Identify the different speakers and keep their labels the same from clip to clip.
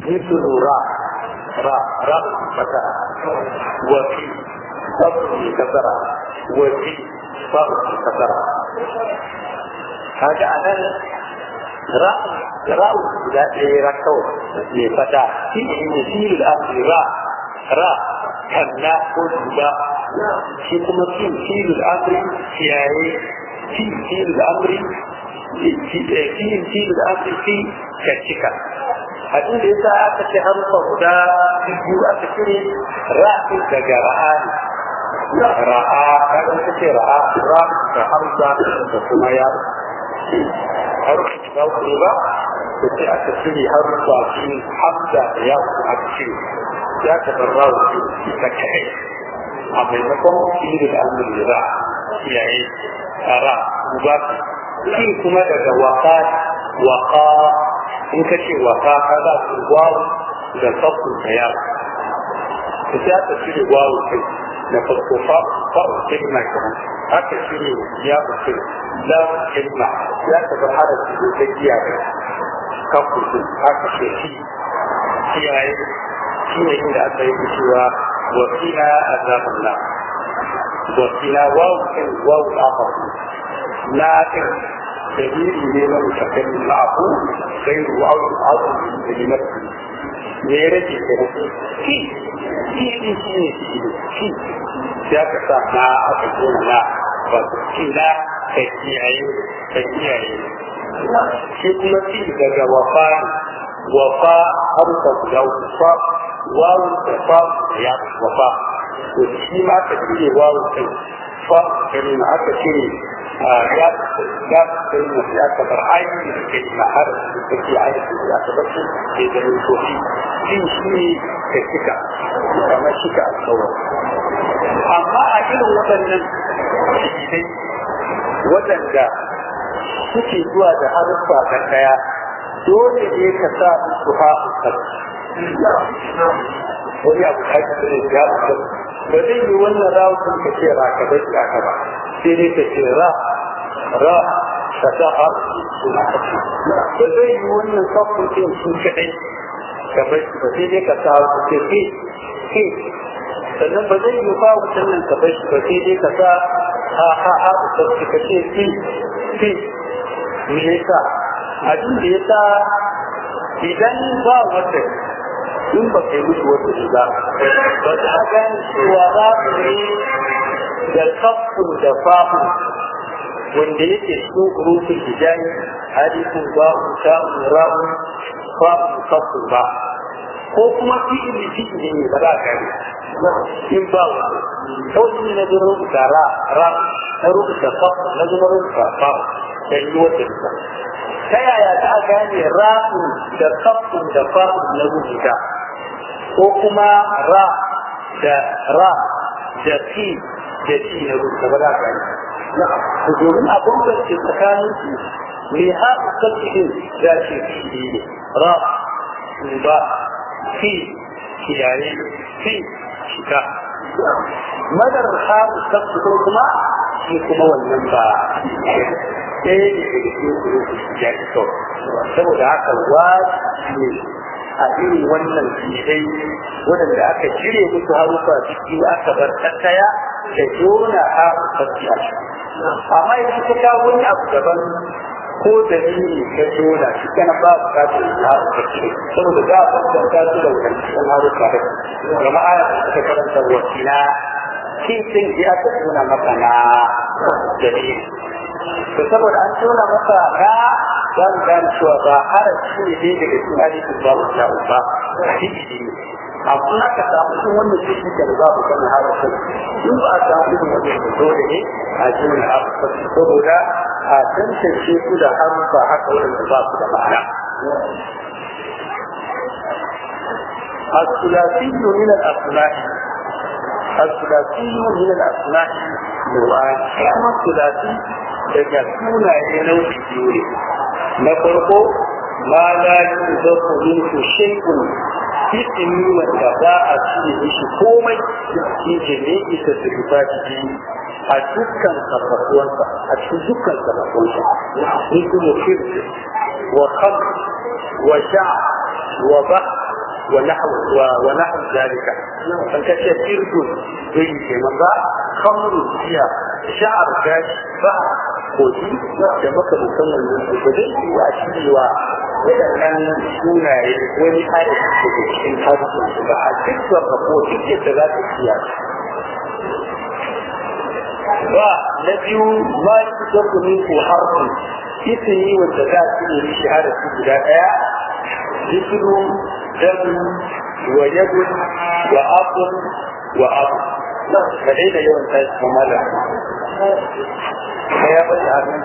Speaker 1: مثل را را را فتح وفي صبر كثرة وفي صبر كثرة هذا أنا را را لا يركو لفتح في مثيل الأمر را را كلا قلبا في كما في مثيل الأمر في في مثيل الأمر في مثيل الأمر في كالشكا abin da yasa aka ce harufa guda biyu aka cire ra'in daga ra'ani ra'a kaga ta ce ra'a ra da hamza da kuma ya harufa guda uku ba da ce aka cire harufa biyu hamza da ya aka cire ya ka bar rawu ita kai a maimakon fiye da al'amuri ra kiyaye ra ba shi kuma daga waka waka in ka ce waka ka za su gwawo da sabbin daya ka sai aka cire gwawo kai na farko fa'u kalma kenan aka cire ya mutum la kalma ya ka bar hada su da giya da kafu su aka ce shi kiyaye shi ne inda aka yi cewa wakila azabullah wakila wawu kan wawu afa la kan دليل من المتكلم معه غير عون عظم لنفسه غيرك في في في في في ذاك ما أقول لا وفي لا تكيعي تكيعي في كل شيء ذاك وفاء وفاء حرف لو وفاء واو وفاء يا وفاء وفي ما تكيعي واو فاء كلمة أكثر ya ya kai mu ya kabar aiki da ke na har da take aiki da ta bace ke da sofi shi shi da kika kamar kika alƙawar amma a irin waɗannan dai waɗanda suke zuwa da haruffa da ɗaya dole ne ka sa su ha'ukar wani abu da ake da ya ba zai yi wannan rawun ka ce ra ka bai ka ba sai dai ka ce ra ra ka sa har suna kashi ba zai yi wannan kafin ɗin su kaɗai ka bai ba sai dai ka sa har su ce ke ke sannan ba zai yi ba wutan nan ka bai ba sai dai ka sa ha ha ha ka ce ka ce ke ke me yasa abin da yasa idan ba wata in ba kai musu wata shiga ba ta gane cewa za su ne da kafin da fahu wanda yake cikin kurufin hijayi hadisin ba'u ta'u ra'u fa'u kafin ba ko kuma fi'ili fi'ili ne ba za ka yi in ba wani kawai ne na zuwa rubuta ra ra na rubuta kafin na zuwa rubuta fa'u da yi wata shiga ta yaya ta gane ra'u da kafin da fa'u na rubuta ko kuma ra da ra da fi da fi na rubuta ba za ka yi ku domin a bambance tsakanin su mai haɗu kalfin ya ce fi ne ra ba fi kiyaye fi shika madar haɗu kalfin kuma shi kuma wannan ba ɗaya ne daga cikin ya ci saboda haka wajibi ne a irin wannan fitai waɗanda aka cire musu harufa ciki aka bar tattaya da jona a sarki a shi amma idan ka kawo wani abu daban ko da ni ka jona shi kana ba bukatar ya sarki saboda za a bambanta su da wancan harufa da gama ana ta karanta wakila shi sun ji aka jona maka na dalili to saboda an tona masa ra za mu gane cewa ba harafi ne dai daga cikin alifin babu sha'u ba hadisi ne amma na ka samu cikin wannan cikin da babu kana harafin in ba a samu irin wannan da dole ne a jinin harafin saboda a tantance su da harufa haka wanda ba su da ma'ana الثلاثي من الأسماء الثلاثي من الأسماء نوعان كما الثلاثي daga sunaye nau'i biyu ne na farko ma la yuzafu minhu shay'un ismi wanda ba a cire mishi komai shi ke ne ita su rufa ciki a dukkan sarrafuwansa a cikin dukkan sarrafuwansa ni kuma shirk wa kham wa sha wa ba ونحو ونحو ذلك فكشف شرك زي كمان بقى خمر فيها شعر كاش بقى koji da maka musamman nan ba zai yi wa shi wa waɗannan sunaye wani hada da ke cikin harsun su ba a duk wanda ko duk yadda za ta siya ba na biyu ma shi ta kuni ko harsun isini wanda za su yi shi harafi guda ɗaya jisiru damu wa yadun wa abun wa abu ka daina yawan tashi mamala ya faɗi haka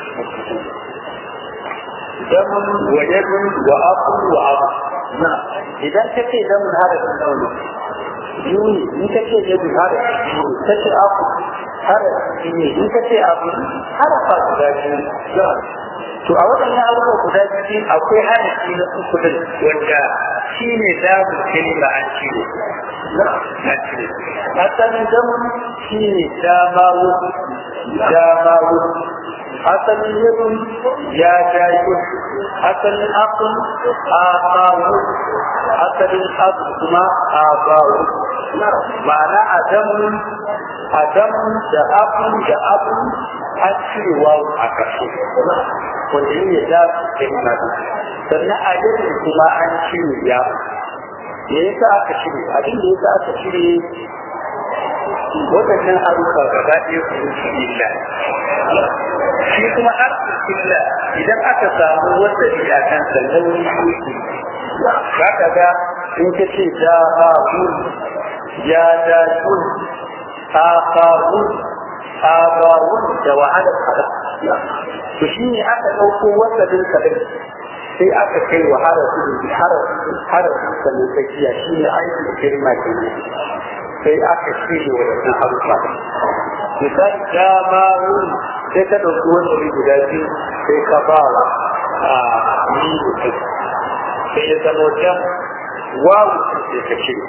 Speaker 1: damun wa yadun wa abu wa abu idan ka ce damun harafin daunu yuni in ka ce yadun harafin yuni ka ce abu harafin ne in ka ce abu harafa guda biyu to a waɗannan abubuwa guda biyu akwai harafi na uku din wanda shi ne damun kalma an cire an cire asalin damun shi ne damawo damawo asalin yadun ya jayo asalin akun abawo asalin abu kuma abawo ma'ana adamu adamu da abu da abu an cire wawo a ƙarshe wanda yi ne za su ke nadu sannan a yadda kuma an cire ya me yasa aka cire abin da yasa aka cire waɗannan haruka gaba ɗaya su rufe illa shi kuma harfin illa idan aka samu wata a kan sannan wani za ka ga in ka ce da ha ya da kun ha ha abawun da wahalar hada to shi ne aka ɗauko wasannin kaɗai sai aka kai wa harafin harafin sannan tsakiya shi ne aikin girma ke ne sai aka shirya wa yanzu harufa misali dama wuri sai ka ɗauki wani guda biyu sai ka ba wa a yi mutum sai ya zama jan wawu sai ka shirya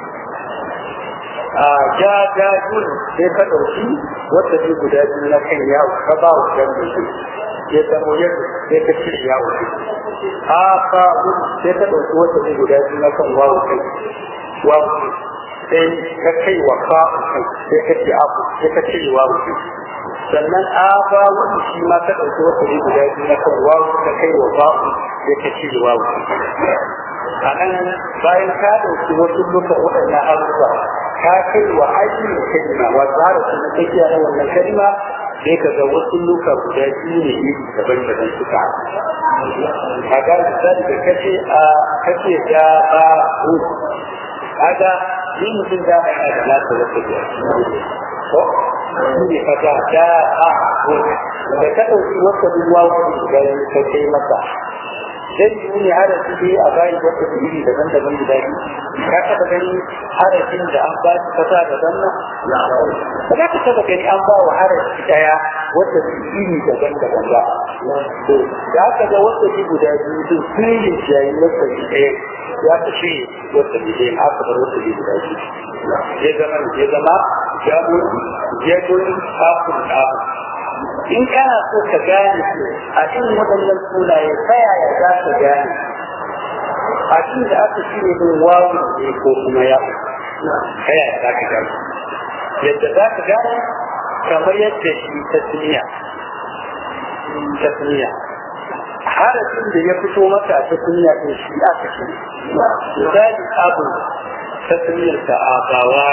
Speaker 1: a ja ja yun sai ka ɗauki wata ne guda biyu na kan yawo ka ba wa jan mutum ya zama yadda sai ka cire yawo a ka sai ka ɗauki wata ne guda biyu na kan wawo kai wawo sai ka kai wa ka kai sai ka ce abu sai ka cire wawo kai sannan a ba wani shi ma ka ɗauki wata ne guda biyu na kan wawo ka kai wa ba sai ka cire wawo a nan bayan ka ɗauki wasu luka waɗannan abubuwa ka kai wa aikin kalma wa tsara su na tsakiya na wannan kalma sai ka ga wasu luka guda biyu ne iri daban-daban suka a ga misali da kace a kace da ba hu aga ni mutum da ba da nasa wata biya ko ne ka ga da a hu da ka ɗauki wata ruwa wani guda biyu ka kai masa dan yi ne harafi dai a bayan wata iri daban-daban guda biyu ka taba gani harafin da an ba shi kasa da zanna ba za ka taba gani an ba wa harafi daya wata iri daban-daban ba to da aka ga wata iri guda biyu sun sun yi jayi wata iri ɗaya ya ka shi wata iri ɗaya aka bar wata iri guda biyu ya zama ya zama jamun jadun kafin kafin in kana so ka gane su a cikin waɗannan sunaye ta yaya za ka gane a cikin da aka shirya min wawu ne ko kuma ya ta yaya za ka gane yadda za ka gane kamar yadda shi tasniya tasniya harafin da ya fito maka a tasniya ɗin shi aka shi misali abu tasniyar ta abawa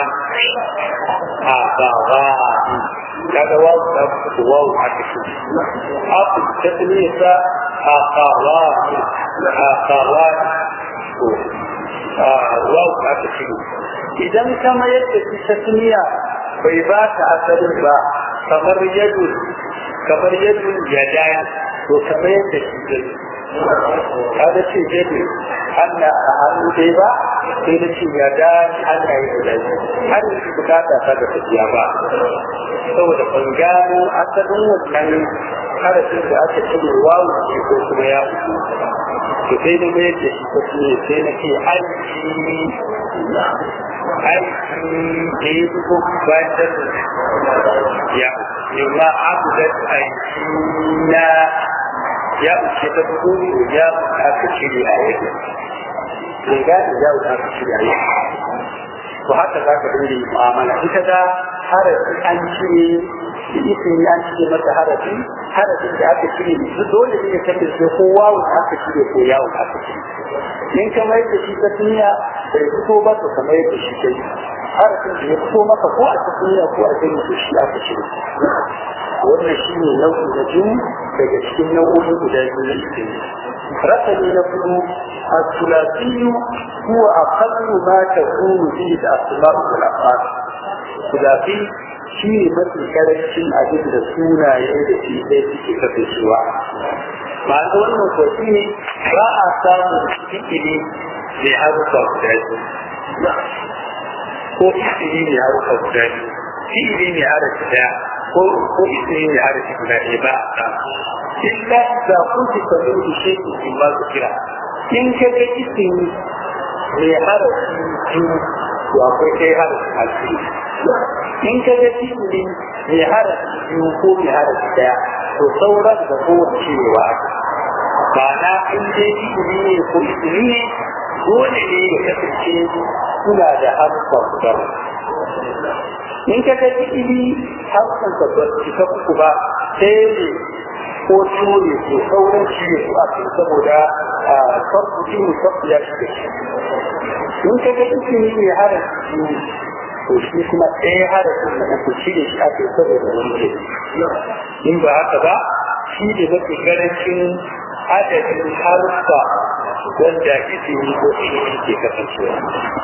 Speaker 1: abawa kaga wawu ta fito wawu aka shi abu tasniyar ta akawa akawa to wawu aka shi idan kama yadda shi tasniya bai ba ta asalin ba kamar yadu kamar yadu ya daya to kamar yadda shi zai kada ce yadu Allah a hannu dai ba sai da ce ya da Allah ya da har yanzu bukata ta da tafiya ba saboda ban gano asalin wannan harafin da aka cire wawu ce ko kuma ya fito to sai da mai da shi ko sai na ce aiki aiki da ya fito bayan da ya yamma abu da aiki na ya uce ta fito ya aka cire a yadda bai gane yawo da aka shirya yi to haka za ka dinga yi mu'amala ita da harafi an cire ismi an cire masa harafi harafin da aka cire su dole ne ya kasance ko wawo da aka cire ko yawo da aka cire in ka mai da shi ta duniya bai fito ba to kamar yadda shi kai harafin da ya fito maka ko a ta duniya ko a gani to shi aka cire wannan shi ne nau'i na biyu daga cikin nau'o'in guda biyu na ismi رقم نقول الثلاثي هو أقل ما تكون فيه الأسماء والأفعال الثلاثي shi ne mafi karancin abin da sunaye da shi ɗaya suke kasancewa ma'ana wannan ko shi ne ba a samun fikiri mai harufa guda biyu ko isiri mai harufa guda biyu fi'ili mai harafi ɗaya ko ko isiri mai harafi guda ɗaya ba a samu illa da kuke kamar da shi in ba su kira in ka ga isiri mai harafi biyu to akwai kai harafi alfiri in ka ga fi'ili mai harafi biyu ko mai harafi daya to sauran da kowace cewa ba na in dai fi'ili ne ko isili ne dole ne ya kasance suna da harfa guda in ka ga fi'ili harfan ka ba su ta uku ba sai ne ko tole ko sauran shi ne a cikin saboda farko shi ne farko ya shiga shi in ka ga isili mai harafi biyu to shi kuma ɗaya harafin da uku shi da shi ake saboda wani in ba haka ba shi da mafi karancin adadin haruffa wanda izini ko ilimi ke kasancewa.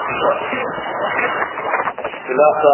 Speaker 1: Sulasa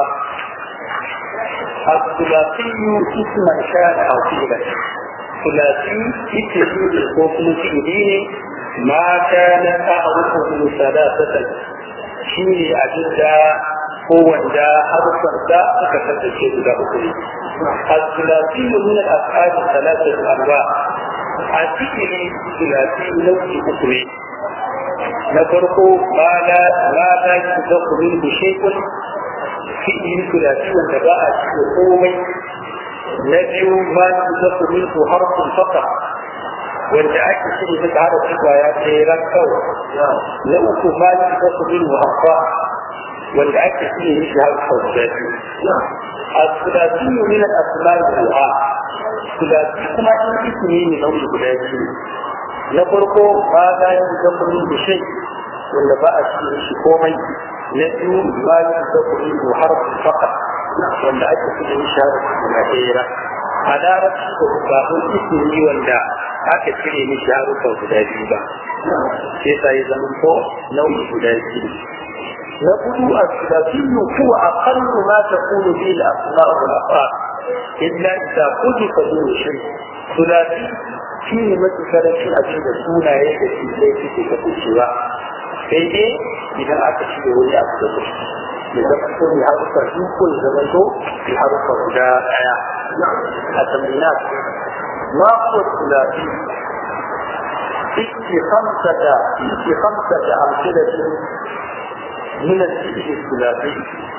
Speaker 1: الثلاثي اسما كان او فعلا ثلاثي اسم وكم فعلين ما كان اعرفه ثلاثة شيء أجدا ko wanda harfar da suka kasance guda uku ne. Al-Sulasi min al-af'ali salatatu anwa. A cikin sulasi nau'i uku ne. Na farko ma la ma la yuzaku min shay'un fi'il sulasi wanda ba a cikin komai. Na biyu ma yuzaku min harfun faqat wanda ake shirya masa harafin kwaya ɗaya ran kawai. Na uku ma yuzaku min harfa wanda ake iya yi shi har sau da biyu. A sulasi min al-asma'i du'a. Sulasi kuma in ismi ne nau'i guda biyu. Na farko ba za yi zakurin da shai wanda ba a cikin shi komai. Na biyu ba yi zakurin da harfin fakat wanda ake iya yi shi har guda ɗaya. A larabci da bukatun ismi wanda aka cire mishi harufa guda biyu ba. Sai sa ya zama ko nau'i guda biyu. يقول الثلاثي هو أقل ما تكون فيه الأسماء والأفعال إلا إذا حذف دون شيء ثلاثي فيه مثل كلام أجل سونا يجد في بيت في كتشوا سيدي إذا أكشف ولي أكتب إذا كنت بحرف الرجل كل زمن بحرف الرجاء التمرينات ما هو الثلاثي في خمسة في خمسة أمثلة من الفئل الثلاثي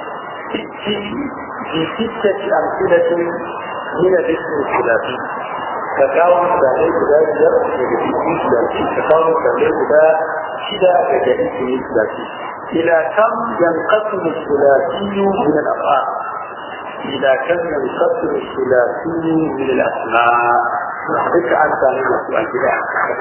Speaker 1: في ستة أمثلة من الاسم الثلاثي تكاون سالي بدا جر لجديد ثلاثي تكاون سالي بدا شدة لجديد ثلاثي إلى كم ينقسم الثلاثي من الأفعال إلى كم ينقسم الثلاثي من الأسماء ذكر عن ثاني السؤال كده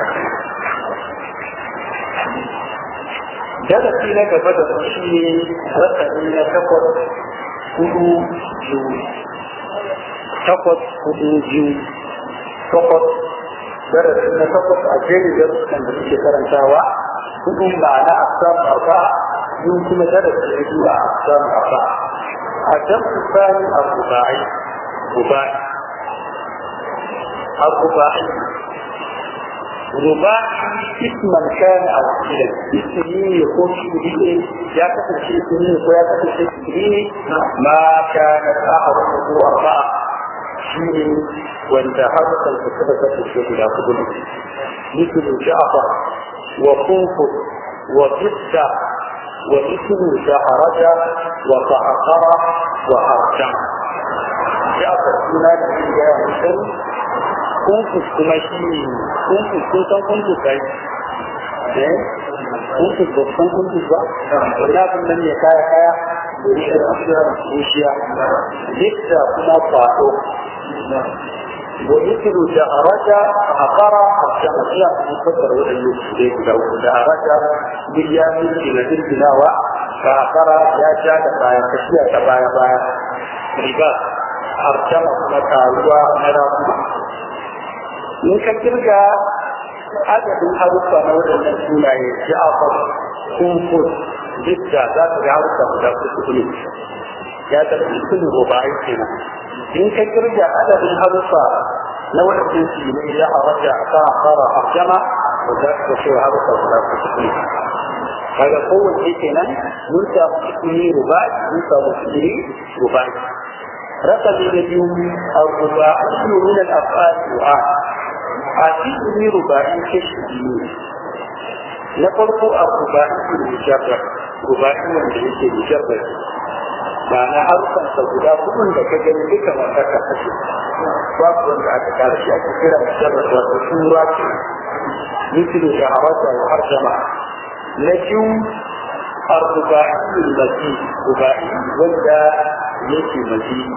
Speaker 1: darasi na gaba da shi ne rasani na takwas hudu biyu takwas hudu biyu takwas darasi na takwas a jerin darussan da suke karantawa hudu ma'ana a samu arba biyu kuma darasi na biyu a samu arba a jamsu sani a rubai rubai a rubai rubai isman kana a wakilin ismi ne ko shi ne ya kasance ismi ne ko ya kasance ismi ne ma kana sa'ar ko arba'a shi ne wanda harkar da suka kasance guda kudu ne مثل جعفر وخوف وقصة ومثل شهرج وقعقر وحرجم جعفر سنة يا مسلم kunkus kuma shi ne kunkus kun san kunkus kai eh kuntus ba san kuntus ba wani abin nan ne kaya kaya bushiya duk da kuma faɗo وذكر دهرج أقرى الشمسية مفسر والنسبة لو دهرج باليام إلى البناوة فأقرى يا جاد بايا كشيا بايا بايا ربا أرجم مكاوى مرامة in ka kirga adadin haruffa na waɗannan sunaye ja'afar kumfut jidda za ka ga haruffa guda kuɗi ne ya tafi sulhu rubai kenan in ka kirga adadin haruffa na waɗannan sunaye ya haraja ka fara arjama da za ka ce haruffa guda kuɗi ne kaga kowace kenan mun samu sukuni rubai mun samu sukuni rubai رقم الذي الرباعي من الافعال دعاء أعطيه رباعي كشفين نفرق الرباعي المجرد رباعي والذي مجرد معنى حرفا سبدا كل لك جنبك ما تكفش باب وانت أتكار شيء كثير مجرد وتصورات مثل شعرات وحرجمة نجم الرباعي المزيد رباعي ولا يجي مزيد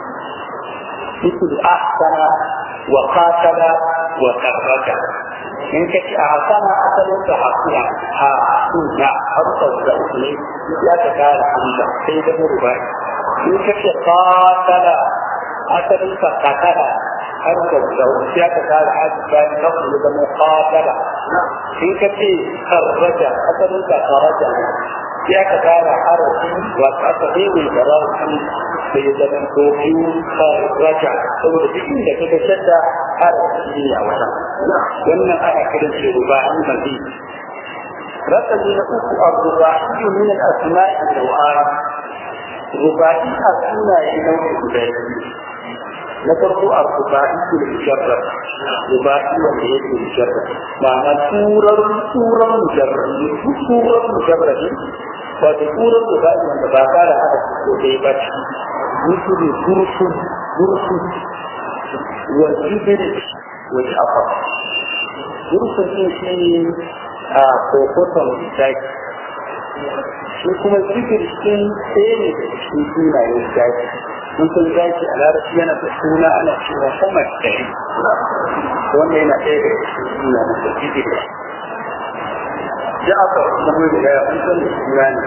Speaker 1: مثل أحسن وقاتل وكرك in ka ci a hasana asalin da hakuna ha suna harkar da ne ya ta kara hamza sai da rubai in ka ce qatala asalin ka qatala harkar da ya ta kara haji bayan kafin da zama qatala in ka ce karraja asalin ka karraja ya ka kara harafi wa ta ta ne da rafi sai ya zama ko biyu raja saboda duk inda ka ga shadda harafi ne a wata wannan ana kiran shi ruba'i mazi rakami na uku a ruba'i min al-asma'i al-ru'ai ruba'i a sunaye nau'i guda biyu na farko a ruba'i al-mujarrad ruba'i wanda yake mujarrad ma'ana turar turar mujarrad turar mujarrad wato turar ruba'i wanda ba ka da hada ko dai ba ci mutu gursun gursun wa jibri wa ja'far gursun din shi ne a kokoton zaki shi kuma zikir din ɗaya ne da cikin sunayen zaki mun san zaki a larabci yana da suna ana cewa sama dari wanda yana ɗaya da cikin sunayen da zikir ja'far kuma mun da ya mun san da suna ne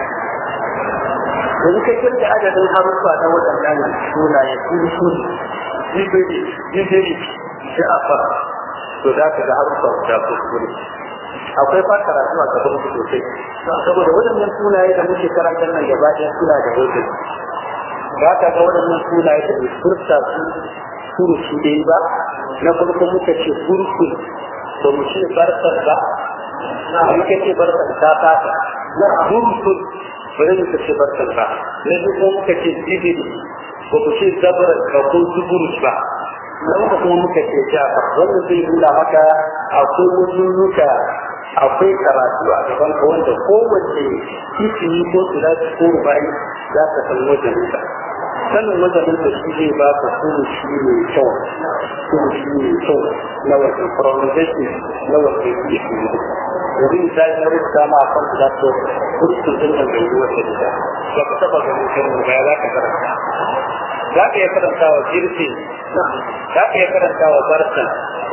Speaker 1: yanzu ka kirga adadin haruffa na waɗannan sunaye gursun jibiri jibiri ja'far to za ka ga haruffa guda kuskure akwai fa karatu a gaban su sosai saboda waɗannan sunaye da muke karanta nan gaba ɗaya suna da hujja ba ka ga waɗannan sunaye da furta su suru su dai ba na farko muka ce furku ba mu ce barkar ba muka ce barkar ta fata furku ba zai muka ce barkar ba na biyu muka ce zibiri ba ku ce zabar ba ko zuburus ba don da kuma muka ce jafa wannan zai nuna maka akwai wasu nuka akwai karatu a gaban ka wanda kowace titini ko sulati ko rubai za ka san wajen ka sanin wajen da shi zai ba ka kuma shi ne kyau kuma shi ne kyau na wajen pronunciation na wajen ya fi yi yanzu misali na rubuta ma kan da to kurkun din da bai wata da ba ka taba ganin kan rubai za ka karanta za ka iya karanta wa jirfi za ka iya karanta wa barkan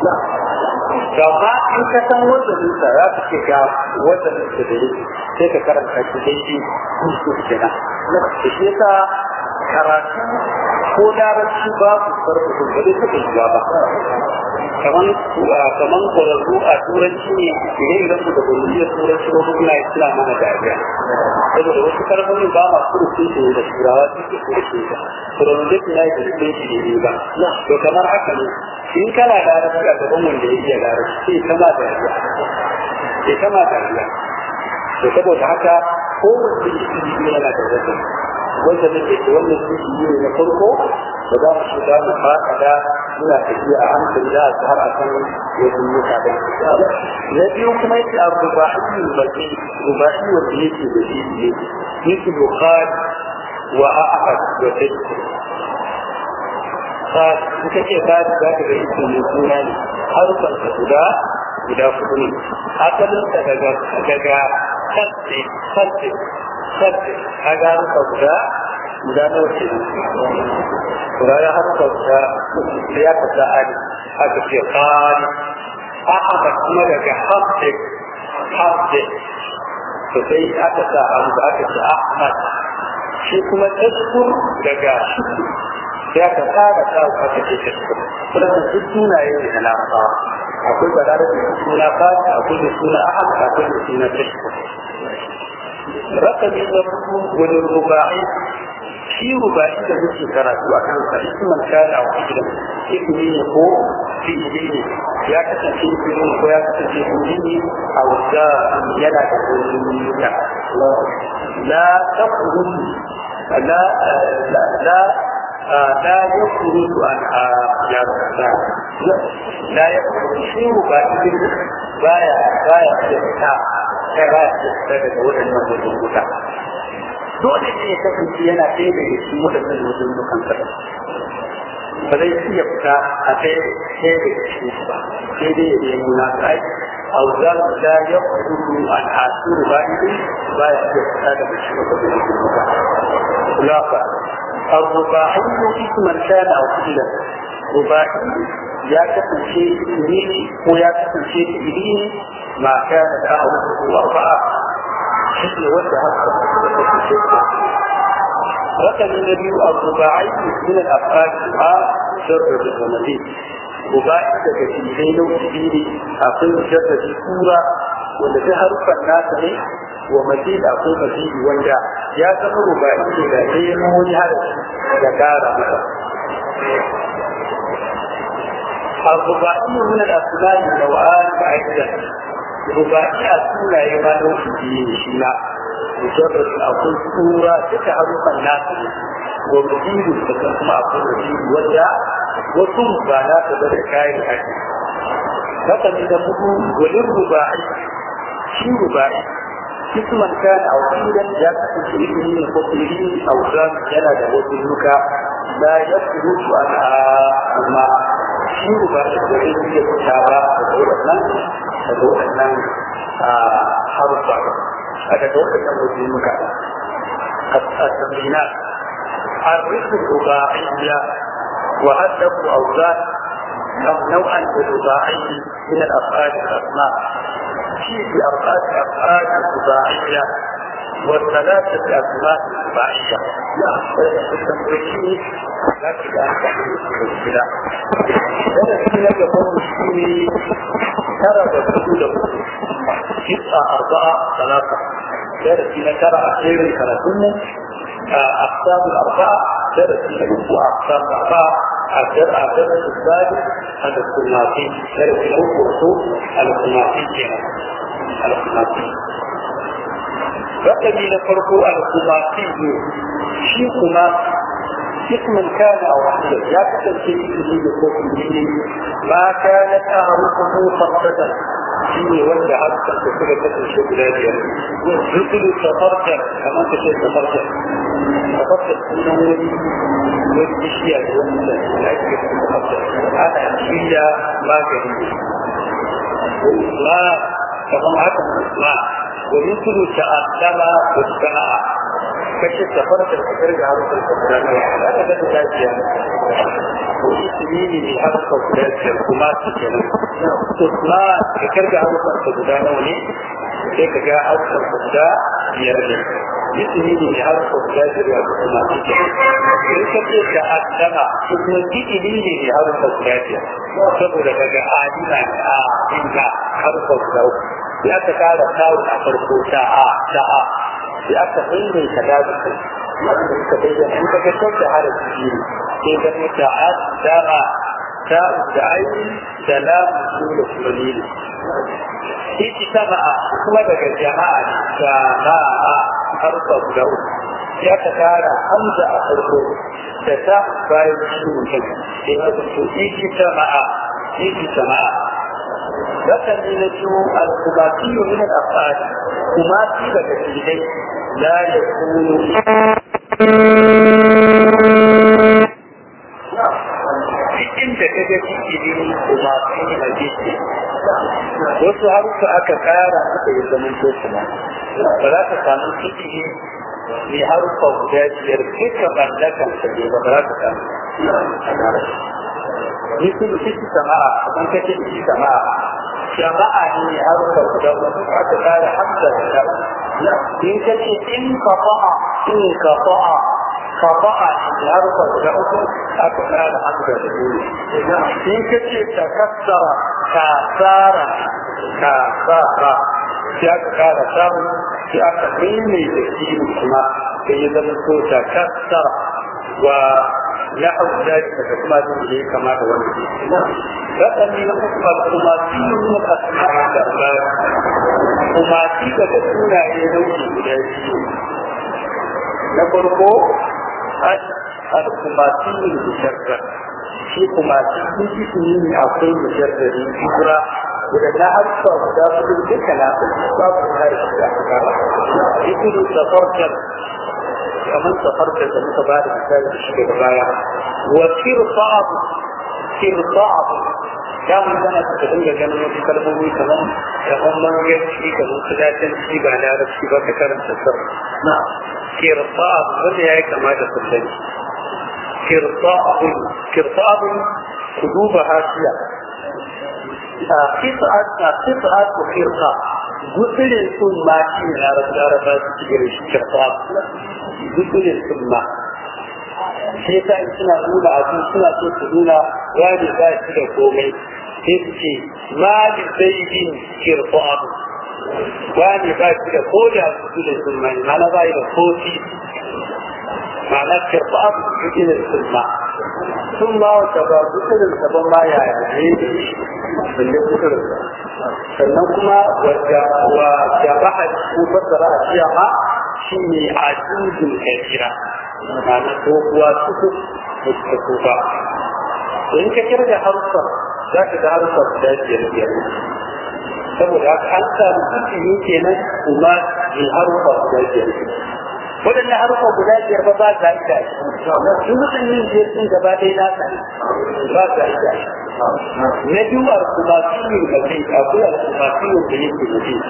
Speaker 1: gama in ka san wajen sa za ka ce ga wajen da da yake sai ka karanta shi dai shi kusu kenan da shi yasa karatu ko larabci ba su farko sun ba zai taɓa shiga ba kaman kaman kwararru a turanci ne idan idan mu da bulliya turanci ko kuma suna mana dariya saboda wasu kalmomi ba ma kurkun su da turawa suke kurkun su turanci na yi da su ne ba to kamar haka ne in kana larabci a gaban wanda ya iya larabci sai kama dariya sai kama dariya to saboda haka kowace ilimi yana da wata wanda da ke wannan ilimi ne na farko da za mu shiga mu faɗaɗa muna tafiya a hankali za a har a san wajen yuka da na biyu kuma yake a ruba'i baki ruba'i wanda yake da shi ne yake bukhari wa a'ad wa tashku ka kuka ce ka za ka ga ita ne suna ne harfan ka guda guda kudu ne asalin ka daga daga sadde sadde sadde ka ga harfa guda guda nawa ke kurara harfa guda da ya kasa ali aka ce kari ahmad kuma daga hamdik hamdik to sai aka sa abu da aka ce ahmad shi kuma tashkur daga shukur sai aka tsara ta aka ce tashkur kuma duk sunaye ne na larabawa akwai balarabe da suna fata akwai da suna ahmad akwai da suna tashkur rakami na hudu wani ruba'i shi ruba'i da muke karatu a kansa isman kana wa hujjan ismi ne ko fi'ili ne ya kasance ismi ne ko ya kasance fi'ili ne a wanda yana da wani la taqulu la la la لا يخرج عن يا لا يخرج شيء باطل بايا بايا يفتح بايا يفتح daga waɗannan wajen wuta dole ne ya kasance yana ɗaya daga cikin waɗannan wajen dukan kada ba zai iya fita a ɗaya ɗaya daga cikin su ba sai dai ya nemo na sai auzar da ya kudu an asuru ba idin ba ya iya fita daga cikin waɗannan wajen duka kulafa الرباعي اسما كان او فعلا رباعي يا كتن شيء إليه ويا كتن شيء إليه ما كان أعرفه أربعة حسن وجه رقم النبي الرباعي من الأفعال الدعاء شر الرمضان رباعي daga cikin nau'i akwai jarra sura wanda ta harufan nasa ne wa mazid akwai mazid wanda ya zama rubai ne da ɗaya na wani harafi da ƙara masa الرباعي من الأسماء نوعان أيضا رباعي أسماء يما نوع دين شيلا مجرد أقول سورة تتعرف الناس ومزيد تسمى أقول مزيد وجاء وثم بانا تبدأ كائن حكي مثلا إذا مدو وللرباعي شي رباعي اسما كان او قيلا لا تكن في اسمه القصيرين او كان جنى وزنك لا يخرج عن ما شير بعد ذلك يتشابه تدورنا تدورنا حرفا أتدورنا وزنك التمرينات الرزق الرباعية وهدف أوزان نوعا بالرباعي من الأفعال الأسماء في أربعة أفعال رباعية والثلاثة أسماء رباعية لا التمرين لكن أنت المشكلة درس لك المشكلة ترى بسهولة تسعة أربعة ثلاثة درس لك ترى أخير كرتون أقسام الأربعة درس لك أقسام الأربعة أكثر أكثر الثالث هذا الخماسي درس الأول الخماسي كنا الخماسي رقمي لفرق الخماسي شيء خماسي اسما كان او وحده لا تسلسل به بخوف ما كانت اعرفه فرقة شيء ولا حتى تكون تسلسل بلادها رسل سفرت كما انت شيء سفرت سفرت انه والاشياء هذا شيء ما كان ما كما هذا ما ومثل تأثم والسماء kashe safar da fitar da harkar guda ne za ka gata lafiya ko ismi ne ne harkar guda biyar kuma su kenan to kuma fitar da harkar guda nawa ne sai ka ga harkar guda biyar ne ismi ne ne harkar guda biyar kuma su kenan sai ka ce da adama ko kuma fi'ili ne ne harkar guda biyar saboda daga adina ne a inda harkar guda uku sai aka kara kawo a farko ta'a ta'a sai aka maimaita dazu wanda suka bayyana in ka gasar da harafi biyu sai ga muta'ad dama ta da aini da la da kuma lili sai sama'a kuma daga jama'a jama'a harfa guda uku ya ka tara hamza a farko da ta bayan shi mutum sai ka fito iki sama'a iki sama'a لكن ينجو الخماسي من الأفعال خماسي بكثيرين لا يكون cikin da ka ga fi'ilin kuma fi majiki wasu haruka aka kara suka yi zaman to kuma ba za ka samu fi'ili mai haruka guda biyar duka mallakan sa ne ba za ka samu ni kuma ciki sama'a kan kace ciki sama'a jama'a ne haruka guda uku aka kara hamza da in kace in kafa'a in kafa'a kafa'a ne haruka guda uku aka kara hamza da dole in kace takassara kasara kasara sai aka kara samun sai aka mai da kiwo kuma sai ya zama ko takassara wa نحو ذلك كما تقول كما تقول فأني نقصد الخماسي من الأسماء الأرباب خماسي تكون يدوش بلاسي نقرقو الخماسي المشرع في خماسي كنت سنين أقول مجرد الكبرى ولما أرسل مدافع بكنا باب هذا الشيء يقول تفرجت kamar safarka da muka ba da misali da shi daga baya wa kirsa'ab kirsa'ab ya mun gana ta dinga ganin wasu kalmomi kamar kamar manyanci kamar kudatanci ba larabci ba ka karanta sar na kirsa'ab wanda ya yi kama da sallani kirsa'ab kirsa'ab ku duba hasiya qita'at qita'at wa kirsa gutsurin sun ma shi ne larabci su cikin shi kirsa'ab zikirin sunna sai ta suna nuna abu suna so su nuna wani ba shi da komai sai su ce ma da zaidin kirko abu wani ba shi da ko da zikirin sunna ne mana ba da kofi ma'ana kirko abu zikirin sunna sun ma wata ba zikirin sabon ma yaya ne balle zikirin sannan kuma wadda wa jabaha ko fassara a ciyama shi ne a jujin kafira ma'ana tsohuwa suku da suka tsofa in ka kirga haruffar za ka ga haruffar guda biyar biyar saboda haka an samu kusuryi kenan kuma in haruffar guda biyar waɗannan haruffar guda biyar ba ba za ita shi mutum yin biyar sun gaba ɗaya na sani ba za ita na biyu al-kumasiyin da kai akwai al-kumasiyin da yake mutum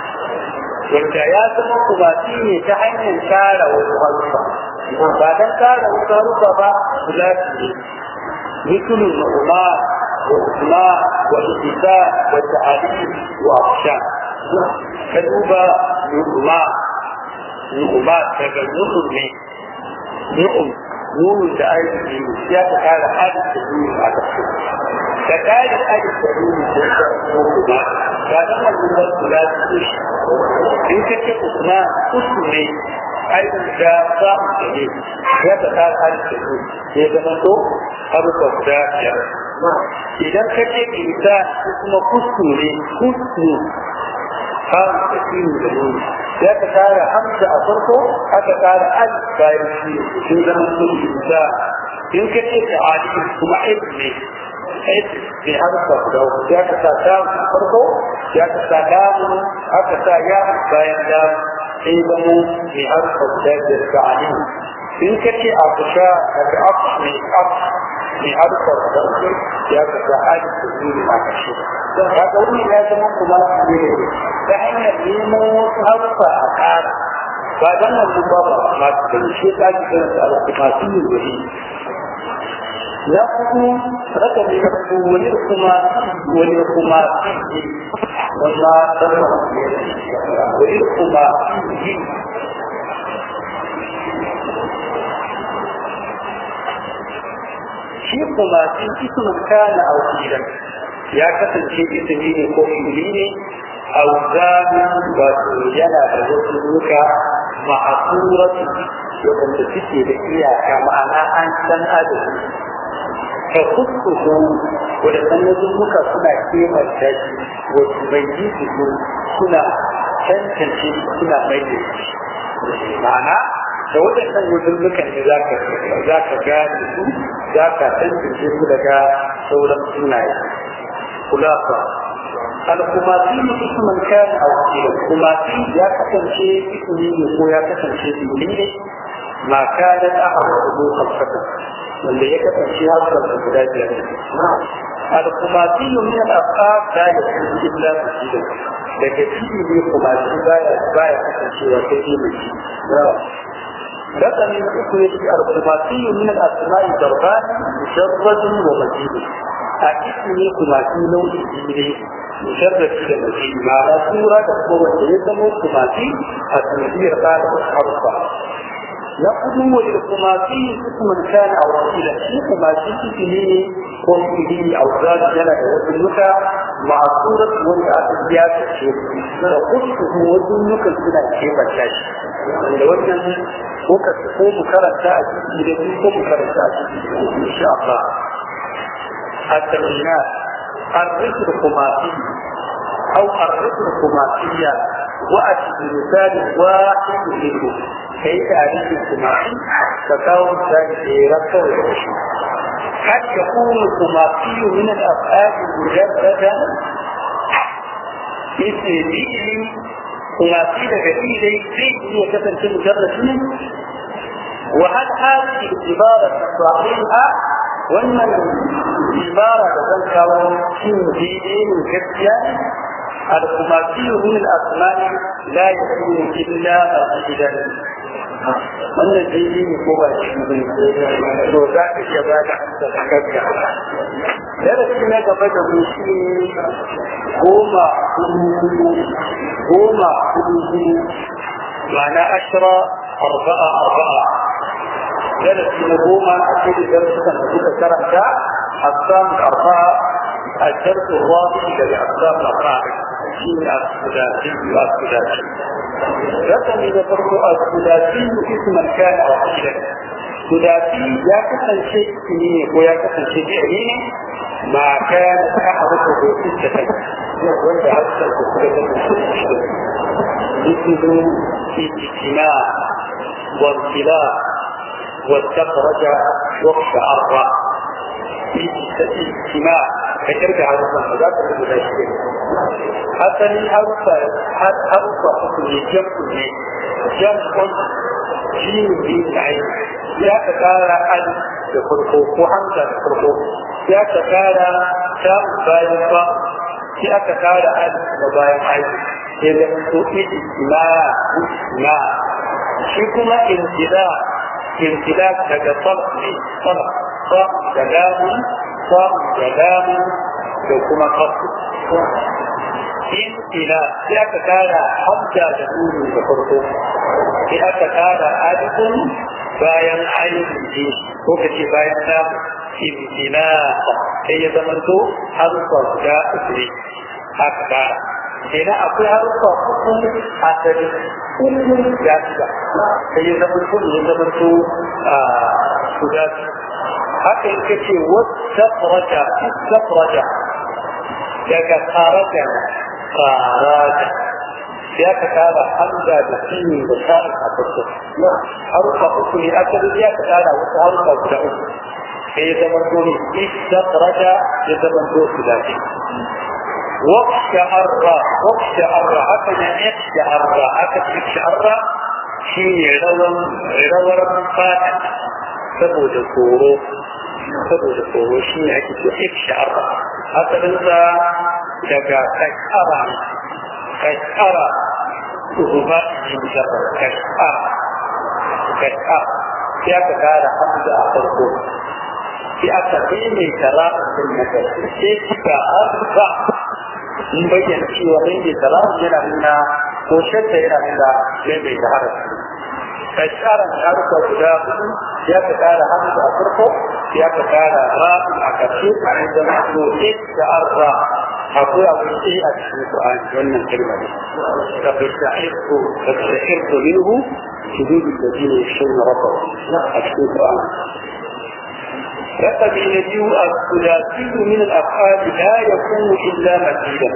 Speaker 1: wanda ya zama kubati ne ta hanyar kara wasu harufa ba don kara wasu harufa ba kula ne مثل النعماء والإسماء والإساء والتعاليم وأخشاء كذوبة نعماء نعماء تجنب من نعم نون da aiki ya ta kara hadin da duniya a ƙarshe da kare hadin da duniya da ta kuma ba da wannan da kula da shi in ka ce kuma usu ne aikin da ba da ne ya ta kara hadin da duniya ya zama to harufa guda biyar idan ka ce isa kuma kusu ne kusu har da shi da duniya ya ka kara hamza a farko aka kara al bayan shi sun zama sun isa in ka ce ta ali kuma aib ne aib ne harfa guda uku ya ka sa ta farko ya ka sa damu aka sa ya bayan da sai zama ne harfa guda biyar ka ali in ka ce a kusa daga af ne af ne harfa guda uku ya ka sa ali da zuri a kashe kaga wani ya zama kuma ne ta hanyar neman wasu harfa a ƙara ba don wannan ba ba masu da shi ta ji kan da masu yin wuri na kuma raka ne na kuma wani kuma wani kuma wanda dan wani kuma shi kuma sun ismin kana a wakilan ya kasance ismi ne ko fili ne auzanin wato yana da wasu duka ma'asuratu wadanda suke da iyaka ma'ana an san adadi ka kuskusu wadannan wasu muka suna kemanta shi wasu bai yi su suna tantance suna mai da shi ma'ana da waɗannan wuzullukan ne za ka gane su za ka tantance su daga sauran sunaye kulafa al-kumasi musamman kan a wakilin kumasi ya kasance ismi ne ko ya kasance ismi ne ma kanan aka wasu kalfata wanda ya kasance harkar da guda biyar الخماسي من الأفعال لا يكون إلا مسجدا لكن فيه خماسي باية باية كثيرة كثيرة رقم أخرى الخماسي من الأسماء ضربان مجرد ومزيد أكثر خماسي نوع جيري مجرد ومزيد مع سورة تقوى يسمى خماسي التنبيه قال حرفا نقدم للخماسي اسما كان او رسولا في خماسي اسمه قوله او ذات جنة وذنك مع صورة والأسيات الشيء وقصه وذنك سنة الشيء بالكاش لو أن muka ko mu karanta a ciki da ko mu karanta a ciki insha Allah التمرينات الرسل الخماسي أو الرسل الخماسية وأتي بمثال واحد منه كي تعريف الخماسي تكون ذلك ركب العشي قد يكون الخماسي من الأفعال مجردا مثل فعل خماسي لكثير فيه هي كتن مجرد منه وهل هذه العبارة صحيحة وأن العبارة تذكر في دين كثيرا الخماسي من الأسماء لا يكون إلا مسجدا wannan daidai ne ko ba shi ne to za ka iya ba da takarda darasi na gaba da mu shi goma goma hudu ma'ana ashira arba'a arba'a darasi na goma a cikin darasukan da suka karanta أقسام الأربعة الدرس الرابع للأقسام الأربعة شيء الثلاثي والثلاثي رقم إذا فرق الثلاثي اسما كان أو فعلا ثلاثي يا كسن شيء سنين ويا كسن شيء فعلين ما كان أحرقه ستة وانت حتى مثل اجتماع وانطلاق واستخرج واقشعر في اجتماع فكرت على الصنع ذات المداشرين حتى لي حرفة حرفة حكم جمع جمع جيم بين العين يا تكارا ألف يخلقه وحمزة يخلقه يا تكارا شام باين با يا تكارا ألف وباين عين إذا كنت اجتماع اجتماع شكما امتلاء امتلاك daga صلح ne صلح صا da lamun صا da lamun da kuma kasu in ila sai aka kara hamza da nunu da farko sai aka kara alifun bayan ainihin ji ko ka ce bayan samu in ila sai ya zama to harfa guda uku ne aka kara kenan akwai harfa uku asali kullum ya shiga sai ya zama to ya zama to guda haka yake ce wasakraja istakraja daga kharaja kharaja ya ka kara hamza da sini da sa'in a farko harufa uku ne asali ya ka kara wasu harufa guda uku sai ya zama to ne istakraja ya zama to su dace واقشعر واقشعر هكذا اقشعر هكذا اقشعر شيء روى روى فاتح saboda tsoro saboda tsoro shi ne ake ce ifshar asalinsa daga kashara kashara ruba yin sharar kashara kashara sai aka kara hamza a farko sai aka maimaita ra'asin na ƙarshe sai suka arba in bayyana cewa maimaita ra'asin yana nuna ko shadda yana nuna maimaita harafi فالشعر الحركة guda hudu ya ka kara hamza a farko ya ka kara ra'u a ƙarshe عندما تقول استعر أقول أقول إيه أتشهد القرآن وأن الكلمة فبالتعرف فبالتعرف منه شدود الذين يخشون ربهم أتشهد القرآن رقم النبي الثلاثي من الأفعال لا يكون إلا مزيدا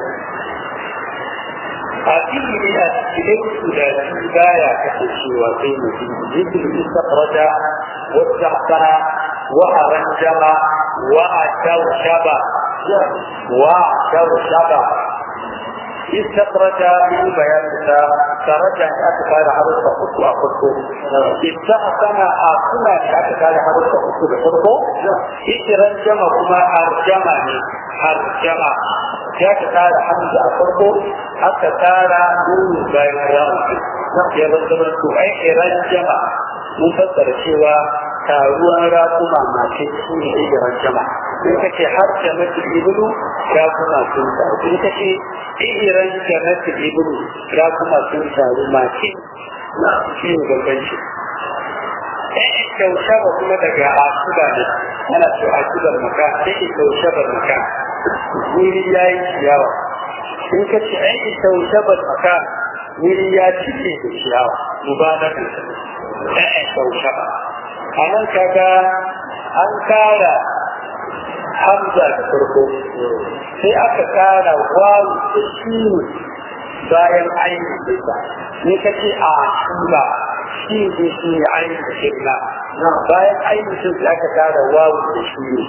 Speaker 1: أكيد أسئلة ثلاثي بايا كتشي وقيم مثل استخرج واستحسن وأرنجم وأتوشب وأتوشب استخرج من بيانها خرج أن أتكاد حرص أخو أخو استحسن أخونا أن أتكاد حرص أخو بحرصه إترجم كما أرجمني أرجم كأتكاد حمد أخو أتكاد من بيانها ya zama su ai rajama mun fassara cewa taruwan raƙuma mace su ne igiran jama in ka ce har jama'atu ibnu raƙuma sun taru in ka ce igiran jama'atu ibnu raƙuma sun taru mace shi ne bambanci kyaushe ba kuma daga asuba ne ana ce asubar maka sai kyaushe ba maka wuri ya yi ciyawa in ka ce ai kyaushe ba maka wuri ya cike da ciyawa mubalagan ɗaya kyaushe ba a nan kaga an kara hamza da farko sai aka kara wawu da shinu bayan ainihin sa ni ka ce a shura shi ne shi ne ainihin shirna bayan ainihin sai aka kara wawu da shinu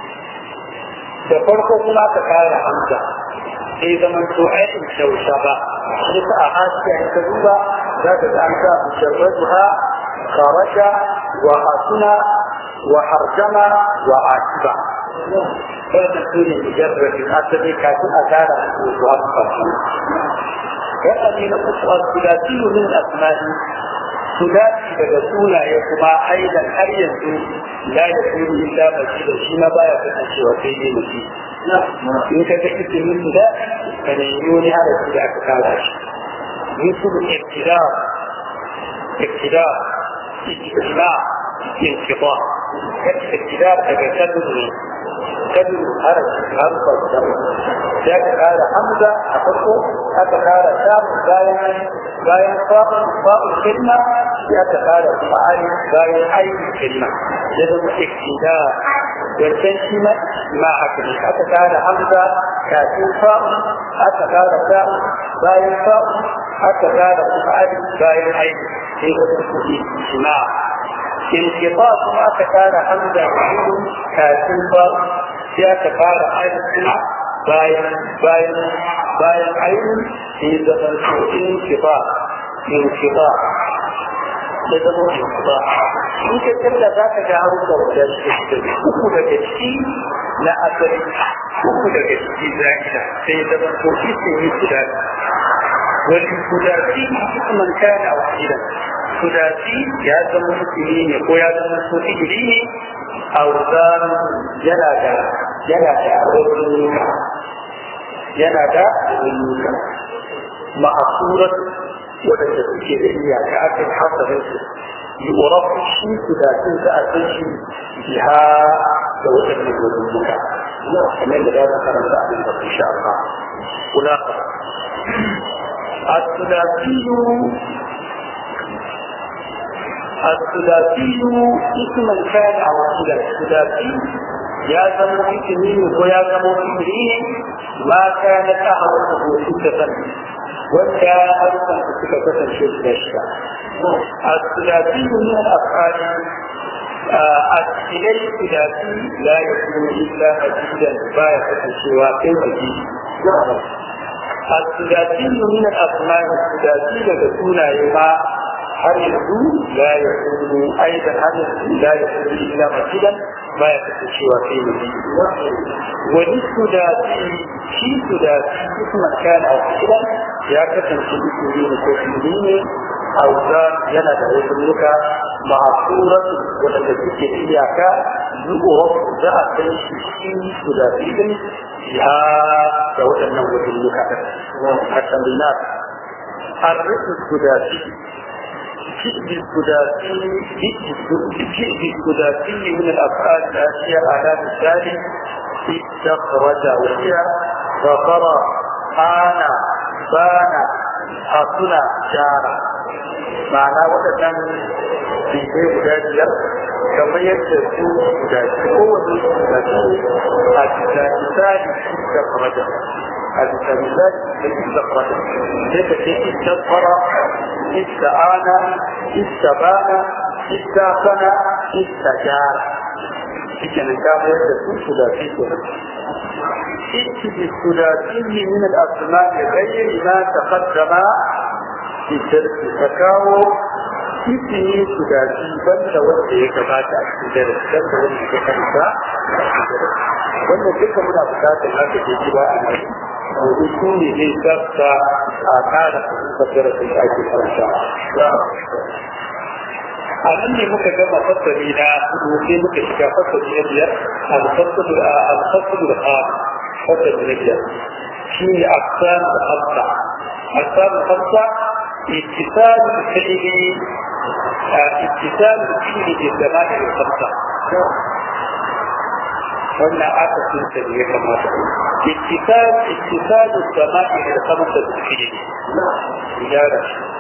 Speaker 1: da farko kuma aka kara hamza sai zaman to aikin kyaushe ba sai ta a hasiya ta duba za ka ga an sa musharratuha خرج وحسن وحرجم وعاتب هذا كل مجرد الأسد كاتب أثار وأبقى كأني نقص الثلاثي من الأسماء ثلاثي بدسونا يكما أيضا هل ينزل لا يكون إلا مسجد شما بايا فتنشي وسيدي مسجد إن كتبت من ذا فنيوني على سلاك كالاش مثل ابتداء ابتداء استثناء انقطاع ابتداء تكتب كدر حرف حرف الدم ذاك قال حمزة أخذه هذا قال شام باين باين فاء فاء الكلمة ذاك قال فعال باين أي كلمة لازم ابتداء wancan shi ma ma haka ne aka kara hamza kafin fa aka kara fa bayan fa aka kara fa'al bayan aiki sai wata kuɗi ma inkifa kuma aka kara hamza kafin kafin fa sai aka kara aiki bayan bayan bayan aiki sai zama su inkifa inkifa da zama inkifa in ka kalla za ka ga haruka guda uku daga ciki na asali uku daga ciki za'ida sai ya zama to isi yi guda wani kudasi hukuman kana a wahidan kudasi ya zama hukumi ne ko ya zama so iri ne a wuzan yana da yana da wajen nuka yana da wajen nuka ma'asurat wadanda suke da iyaka akan hasarin su يعرف الشيء إذا كنت أتيشي بها لو أن يقولون كما إذا ذكر الله إن شاء الله هناك الثلاثي الثلاثي اسما كان أو صلة الثلاثي يا زمو اسمين ويا زمو اسمين ما كانت أهرته ستة وكان أرسل ستة شيء الثلاثي من الأفعال الثلاثي الثلاثي لا يكون إلا مجيدا باية سوى مجيد الثلاثي من الأسماء الثلاثي لتكون يما هل يكون لا يكون أيضا هل لا يكون إلا مجيدا باية سوى في مجيد وللثلاثي في ثلاثي اسما كان أو فعلا يا كتن في اسمه وكفرين auza yana da wasannuka ma'asurat wadanda suke iyaka zuwa za a san shi shi su da filin ya da waɗannan wasannuka a tamrinat arrisu sudasi كذب الثلاثي كذب الثلاثي من الافعال الاتيه على مثال استخرج وهي غفر آن بان حصل جارا ma'ana waɗannan bibai guda biyar kamar yadda su guda shi kowane su guda shi a bisa misali da faraja a bisa misali da faraja sai ka ce ita fara ita ana ita bana ita sana ita jara shi ke nan kama yadda su guda shi ke ائت بالثلاثي من الأسماء غير ما تقدم في الدرس فكاو ismi ثلاثي banda wanda ya gabata a cikin darasi banda wanda ya kanta wannan duka muna bukatar haka ke ji ba a nan domin su ne zai tsafta a kara fahimtar darasin da ake karanta a nan ne muka gama fasali na hudu sai muka shiga fasali na biyar alfasalu da a fasali na biyar shi ne aksan da hamsa aksan da hamsa اتصال الفعل اتصال الفعل بالزمان الخمسة wannan aka sunta da ya kamata ittisal ittisal sama'i da kamata da fiye gyara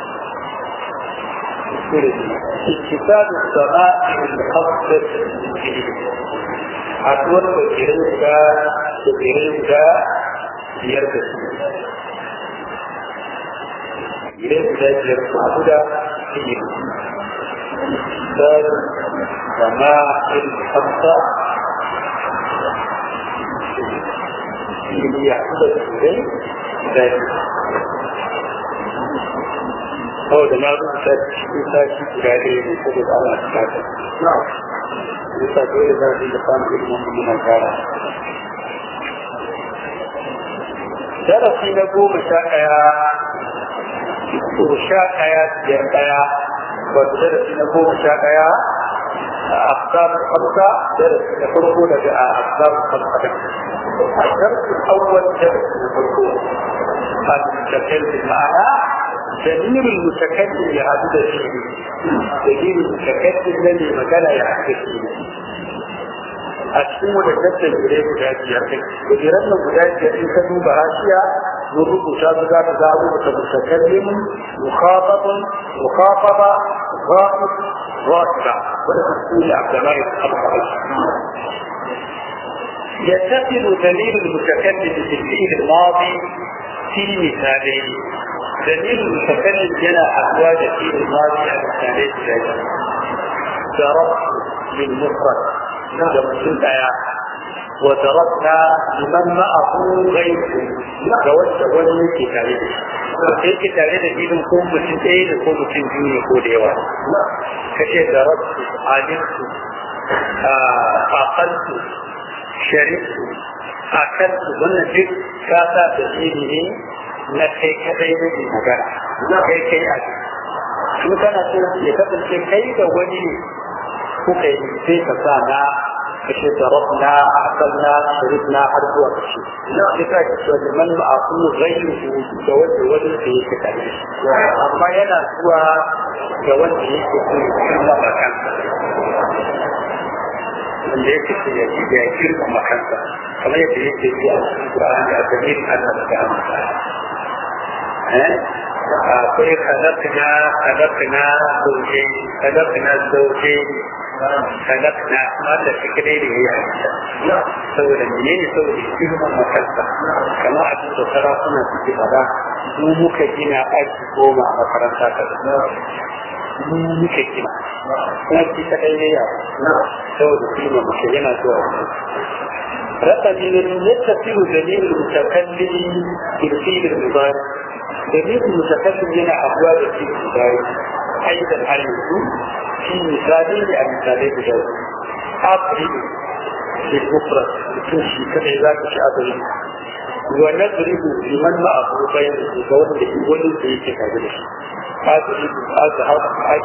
Speaker 1: ittisal sama'i da kamata da fiye haduwar da jirin da da jirin da biyar da su jirin da biyar su haɗu da fiye ittisal sama'i da kamata اللي يحصل إليه ذلك هو ده ما بس يساعد عليه يساعد على الحاجة يساعد على ذلك اللقاء بالمؤمنين الكارا درسي نبو مشاكيا وشاكيا جنبيا ودرسي نبو مشاكيا أقدار خمسة درس يخرجون أقدار خمسة الدرس الأول درس الحقوق المتكلم معنا دليل المتكلم يعبد فيه دليل المتكلم الذي مكان يحدث فيه أشكو لجدة إليه مجاجية وجرن مجاجية إن كانوا براشية نرد شابقا تزاوي متكلم مخاطب مخاطبة غائب غائبة ولا تقول عبد الله يتصل دليل المتكلم بالفعل الماضي في مثالين دليل المتكلم جنى أزواج الفعل الماضي على مثالين ذلك ضربت للمفرد ضربت وضربنا لمن معه غيره توجه wani ke tare da shi sai ke tare da idan ko mutum ɗaya da ko mutum biyu ne ko da yawa kace da rabu alimtu aqaltu sharifu a kan wannan duk ka sa da ne na kai kadai ne magana kai kai a in kana so ya kasance kai da wani ne kuka yi sai ka sa na kashe darabna akalna sharifna har zuwa kashe sai ka ce wani man ma'aku gairu da wanda wani da yake kare amma yana zuwa ga wanda yake so ya ba kansa wanda ya ce ya ji da ya kirka makansa kamar yadda yake ji a cikin Qur'ani da dalil Allah da amsa eh akwai kadakna kadakna zauje kadakna zauje kadakna wanda suke dai da yayi saboda menene saboda kirka makansa kamar a cikin sarakuna suke fada mu muka gina aiki goma a makaranta ta mu muke gina kuma shi ta kai ne ya saboda kima muke yana zuwa رقم يتصل دليل المتكلم بالفيل المضارع دليل المتكلم هنا أبواب الفيل المضارع أيضا على في مثالين لأمثالين بجوز أضرب في المفرد تمشي كعباد في أضرب ونضرب لمن ما أبو بين الزوج لولد في كذلك أضرب أذهب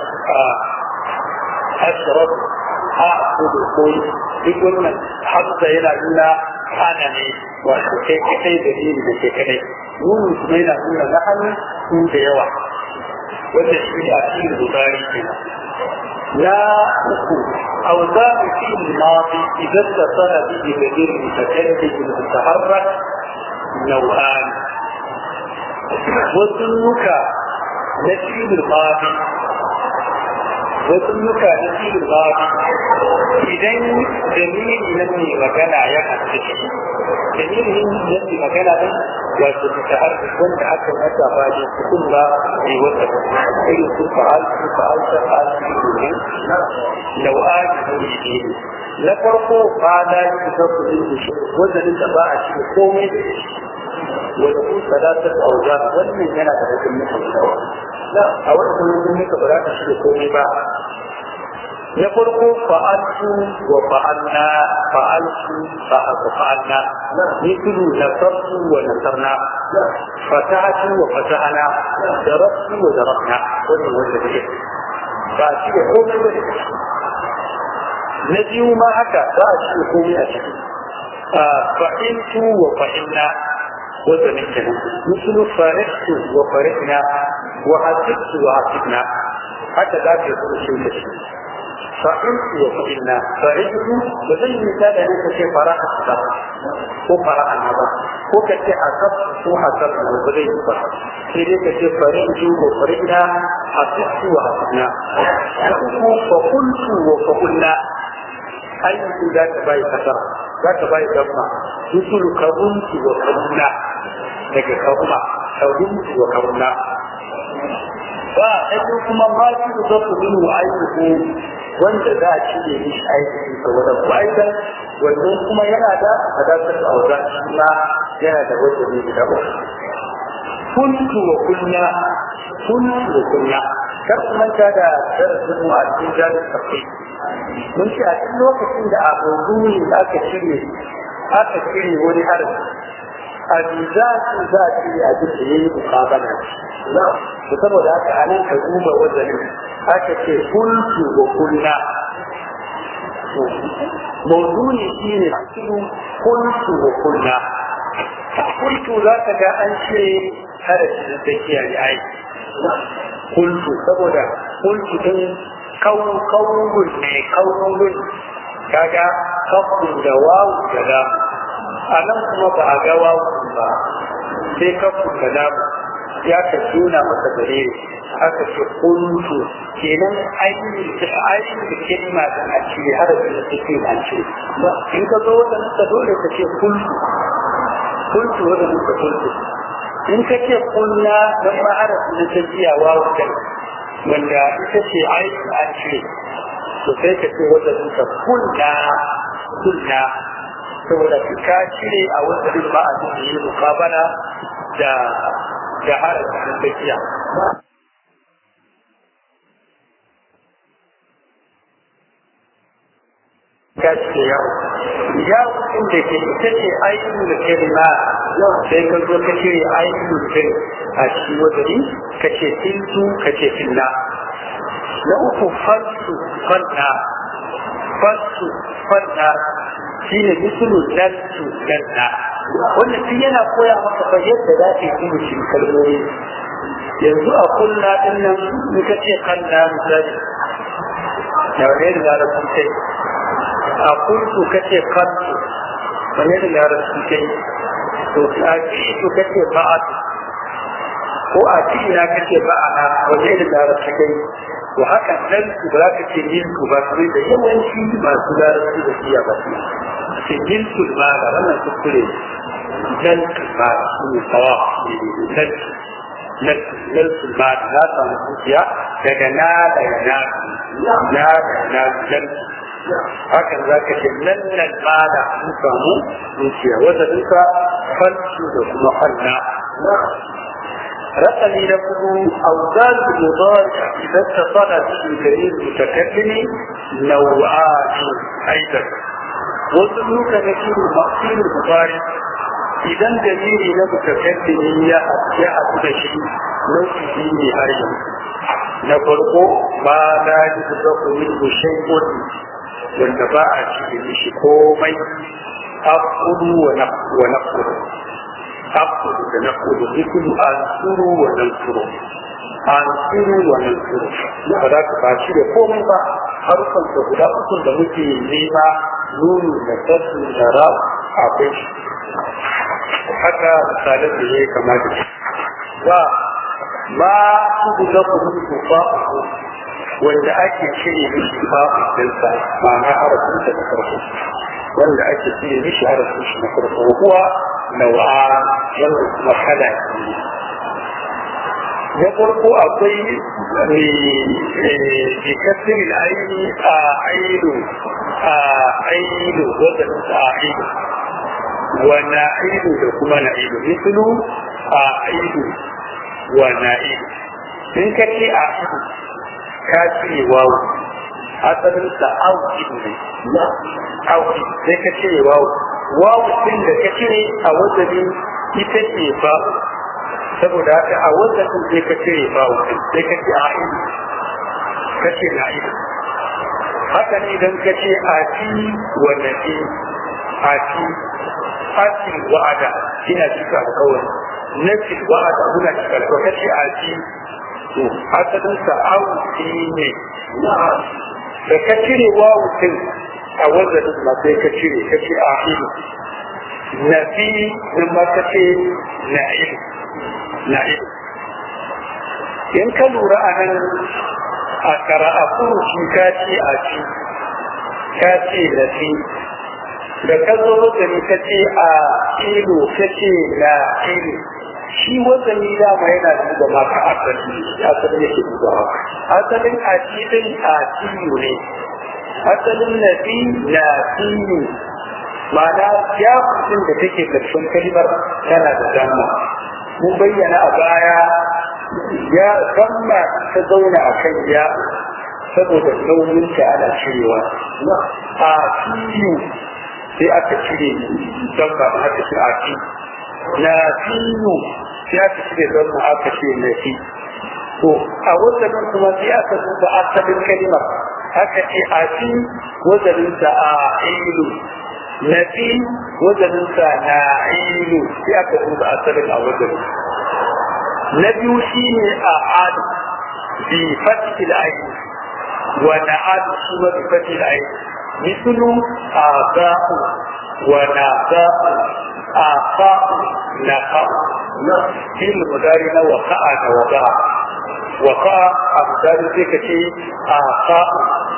Speaker 1: أشرب أعبد كل duk wannan hafsa yana nuna hana ne wato kai kai da ni da ke kadai nunu kuma yana nuna na hannu su da yawa wanda shi ne a cikin bukari kenan na uku أوزان في الماضي إذا اتصل به بدير متكلم المتحرك نوعان وسنك نفي الماضي وسنك نفي الماضي idan dalilin nan ne magana ya haddace dalilin nan ne magana din wato ta har wanda aka mata ba da kun ba ne wata irin su fa'al su fa'al ta fa'al su ne nau'an ne ne na farko ba da yi ta kudin da shi wajen da ba a shi komai da shi wanda kun sadatar auza wannan yana da rikin mutum shawa a wani kuma muka ba za ka shi komai ba na farko fa'altu wa fa'alna fa'altu fa'alna mithlu nasartu wa nasarna fatahatu wa fatahana darabtu wa darabna wannan wanda take ba shi da komai ba na biyu ma haka ba a shi da komai a ciki fa'iltu wa fa'ilna wanda ne kenan mithlu farihtu wa farihna wa hasibtu wa hasibna haka za ka yi shi da shi فعلت وفعلنا فعلت وزي مثال أن كشي فراء الصدر ko fara'a na ba ko ka ce asab ko hasab na ba zai yi ba sai dai ka ce farinju wa farina hasibtu wa hasibna na uku fa kuntu wa fa kunna ayyuku za ta bayi kasara za ta bayi gamma rusulu kabuntu wa kabunna daga kabuma kabuntu wa kabunna ba ɗaya kuma ma shi da zafi min wa ayyuku wanda za a cire mishi aiki saboda ko aikan wannan kuma yana da hadatar auza shi ma yana da wanda ne guda uku kuntu wa kunya kuntu wa kunya kar ku manta da darasin mu a cikin jami'in tafi mun ce a cikin lokacin da abu ne aka cire aka cire wani harafi a bizatin za a cire abin da ya yi mukabala to saboda haka a nan ka duba wazanin aka ce kuntu wa kunna mawduni shi ne cikin kuntu wa kunna kuntu za ka ga an ce harafi da tsakiya ne ai kuntu saboda kuntu din kawun ne kawun kaga kafin da wawu da da a nan kuma ba a ga wawu ba sai kafin da damu ya ka nuna masa gare aka ce kuntu kenan ainihin da kalma da a ce harafin da suke a ce in ka zo wata nuka dole ka ce kuntu kuntu wata nuka kuntu in ka ce kunna don ma harafin da ta jiya wawu kai wanda ita ce ainihin a ce to sai ka ce wata nuka kunna kunna saboda ka cire a wata ba a cikin yi mukabala da da harafin da tsakiya. Gaske yau, yau ɗin da ke ita ce ainihin da ke rima sai ka zo ka cire ainihin da a shi wadari ka ce tintu ka ce finna. Na uku falsu fanna, falsu fanna shi ne misalin lantu lanna. wannan shi yana koya maka fa yadda za ka yi shi kalmomi yanzu a kulla din nan in ka ce kalla misali da wani da larabci kai a kuntu ka ce kantu wani da larabci kai to a ci ka ce ba'at ko a ci ina ka ce ba'ana wani da larabci kai to haka nan su ba ka ce milku ba su da yawanci masu larabci da siya ba su ce milku ba da wannan kuskure جلد المال من الصواب جلد جلد جلد المال لا تنسيا كجنا لنا لا لنا جلد هكذا ذاك جلد المال نسمو نسيا وذلك فلس محلنا رقمي لكم أوزان المضارع إذا اتصل به دليل المتكلم نوعان أيضا وذلك نكير المقصير المضارع idan dalili na mutakaddimi ya ya haɗu da shi nau'i ne har yanzu na farko ba da yi da ku min bushen gudu wanda ba a cikin shi komai akudu wa nafkudu akudu da nafkudu zikulu an suru wa nan suru an suru wa nan suru ba za ka ba shi da komai ba harkar da guda uku da muke nema nunu da sassu da ra akwai shi haka misalin da ya kama da shi ba ma su da kuma tufa wanda ake cire mishi ba dinsa ma'ana harafin sa na farko wanda ake cire mishi harafin shi na farko kuwa nau'a wanda kuma kala na farko akwai bi kasirin aini a ainu a ainu wadda a ainu wa na'idu da kuma na'idu mislu a aidu wa na'idu in ka ce a aidu ka ce wawu asalin sa auki ne auki sai ka ce wawu wawu din da ka ce a wajen ita ce ba saboda haka a wajen sai ka ce wawu sai ka ce a aidu ka ce na'idu haka ne idan ka ce a ci wa na'i a ci fatin wa'ada ina cika alkawari nafi wa'ada muna cika alkawari kace a ci to asalin sa auki ne da ka cire wawutin a wazanin ma sai ka cire ka ce a ilu nafi nan ma ka ce na'ilu na'ilu in ka lura a nan a kara'a furuci ka ce a ci ka ce nafi da ka zo wazani ka ce a ilu ka ce na ilu shi wazani dama yana duba maka asali asali yake duba asalin a cikin a tiyu ne asalin na fi na tiyu ma'ana ya kusin da take karshen kalimar tana da damma mun bayyana a baya ya damma ta zauna a kan ya saboda nauyinta ana cirewa a tiyu sai aka cire don ba aka ce a fi na fiyu sai aka cire don ba aka ce na fi to a wazanin kuma sai aka duba asalin kalimar aka ce a fi wazanin sa a ilu na fi wazanin sa na ilu sai aka duba asalin a wazanin na biyu shine a adu bi fatil ayi wa na adu kuma bi fatil ayi مثل آباء وناباء آفاء نقاء في المدارين وقع وضع وقع أمثال ذلك شيء آفاء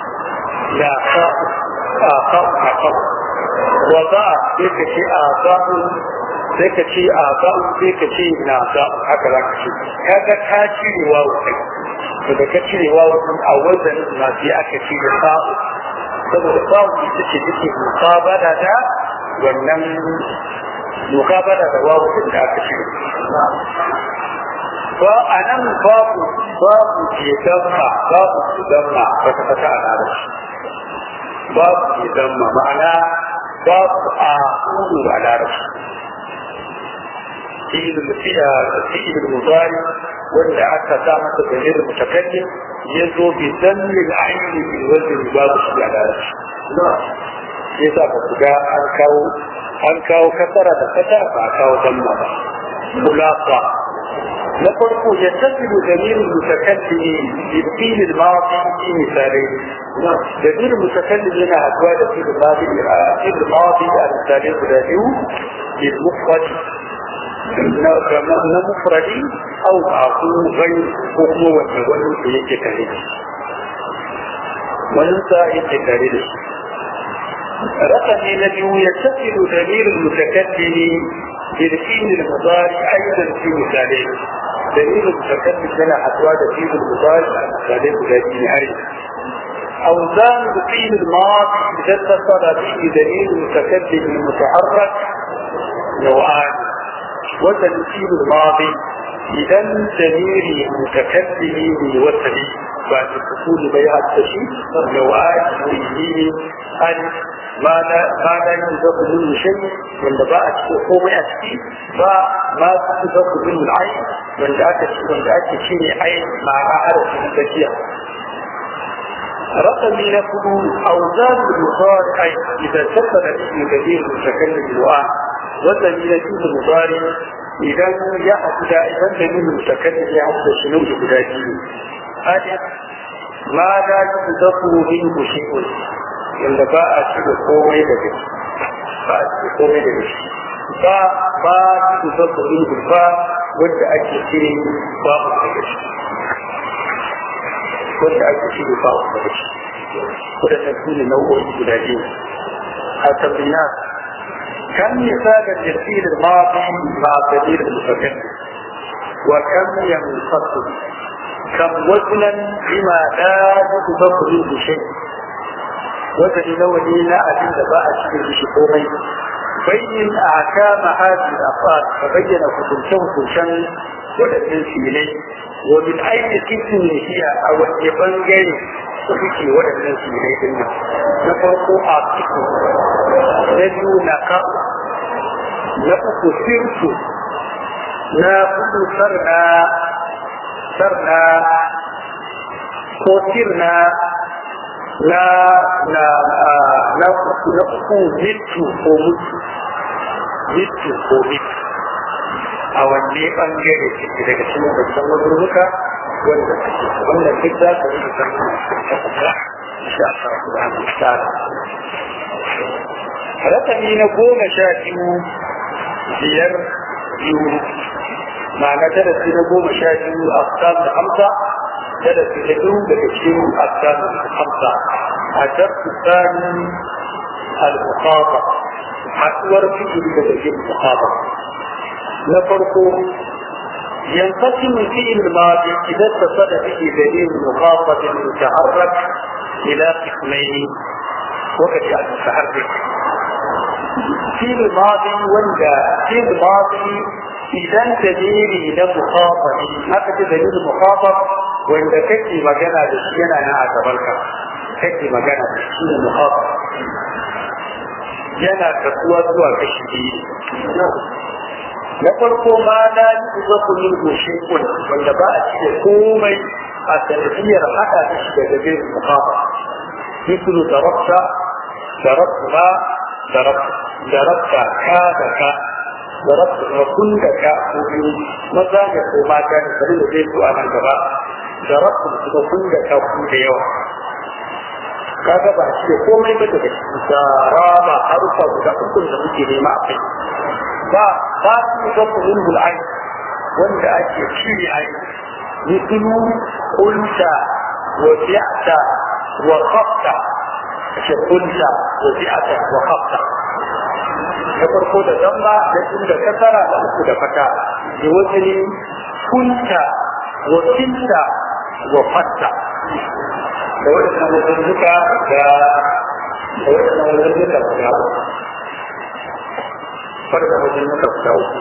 Speaker 1: نقاء آفاء نقاء وضع ذلك شيء آباء ذلك شيء آباء ذلك شيء ناباء هكذا شيء هذا كاشي واو daga ka cire wawo a wajen na sai aka cire sa'u saboda babu ita ce take mukabada da wannan mukabada da babu da aka ce ba a nan babu babu ke damma babu ke damma kwata kwata a larabci babu ke damma ma'ana babu a kudu a larabci fi'il mudari wanda aka sa masa dalil mutakallim ya zo bi dallil aini bi wajhi babu shi a larabci sai sa ba ku ga an kawo an kawo kasara da kasa ba kawo damma ba mulaqa na farko ya tasiru dalilin mutakallimi bi fi'il al-madi fi misalai dalilin mutakallim yana haduwa da fi'il al-madi fi'il al-madi a misalai guda biyu bil mufrad na mufradi au aku gai ko kuma wanda wani da yake tare da wani sa yake tare da shi رقم الذي يتصل ضمير المتكلم بالفيل المضارع ايضا في مثالين دليل المتكلم لنا حتوى دليل المضارع مثالين الذين عرف اوزان الفيل الماضي اذا اتصل به دليل المتكلم المتحرك نوعان وتنسيب الماضي إذا دليل متكلم وصلي بعد الدخول بيع التشيء نوعات وإليه ألف ما لا ما لا ينزق منه شيء من باء الحكومة أتي باء ما تنزق منه العين من ذاك من ذاك شيء عين مع عرف البشير رقم نقول أوزان المضارع إذا اتصل به دليل متكلم الوآن والذي يجوز المضارع idan ya haɗu da idan da nuna mutakallim ya haɗu da shinu da guda biyu alif ma da yi zaku min kushi'un wanda ba a ci da komai daga shi ba a ci da komai daga shi ba ba yi zaku min ba wanda ake cire ba a daga shi wanda ake cire ba a daga shi wadannan su ne nau'o'i guda biyu a tabbiyat كم مثال التفسير الماضي مع الدليل المتكلم وكم ينفصل كم وزنا بما لا يتفق منه شيء وزن نولي لا أجل باء شيء بشكورين بين أحكام هذه الأفعال فبين كتنشو كتن ولدن سيلي ومن أي قسم هي أو يبنغي suke waɗannan tsirai din nan na farko a ciki na biyu na ka na uku sirtu na hudu sarna sarna ko sirna na na na uku na uku mitu ko mutu mitu ko mitu a wanne bangare ciki daga cikin babban wazurruka wanda suke wannan duk za ka yi da insha Allah subhanahu wa ta'ala rakami na goma sha biyu biyar biyu ma'ana darasi na goma sha biyu a da hamsa darasi na biyu daga cikin asam da hamsa a darsu tsani al-muqaba haɗuwar fikiri daga cikin muqaba na farko ينقسم فيه الماضي إذا اتصل به دليل مخاطب متحرك إلى قسمين وقت المتحرك في الماضي ولا في الماضي إذا دليل إلى مخاطب هذا دليل مخاطب وإذا كتي مجانا لشينا أنا أتبرك كتي مجانا لشينا مخاطب yana kasuwa zuwa kashi biyu na farko ma na yi zaku min goshe kun wanda ba a cire komai a sanadiyar haɗa da shi daga bin mukafa mislu darabta darabta darabta ka da ka darabta ma kun da ka ko biyu maza da ko mata da kare da zai zo a nan gaba darabta kuma kun da ka ku da yawa kaga ba shi komai ba daga cikin saraba harufa guda uku da muke nema a kai ba ba su ga kullun bul'ai wanda ake cire ai mislu qulta wa fi'ta wa khafta ce qulta wa fi'ta wa khafta da farko da zamba da tun da kasara da uku da fata da wazini kunta wa kinta wa fatta da waɗannan wajen duka da da waɗannan wajen duka guda farka wajen duka guda uku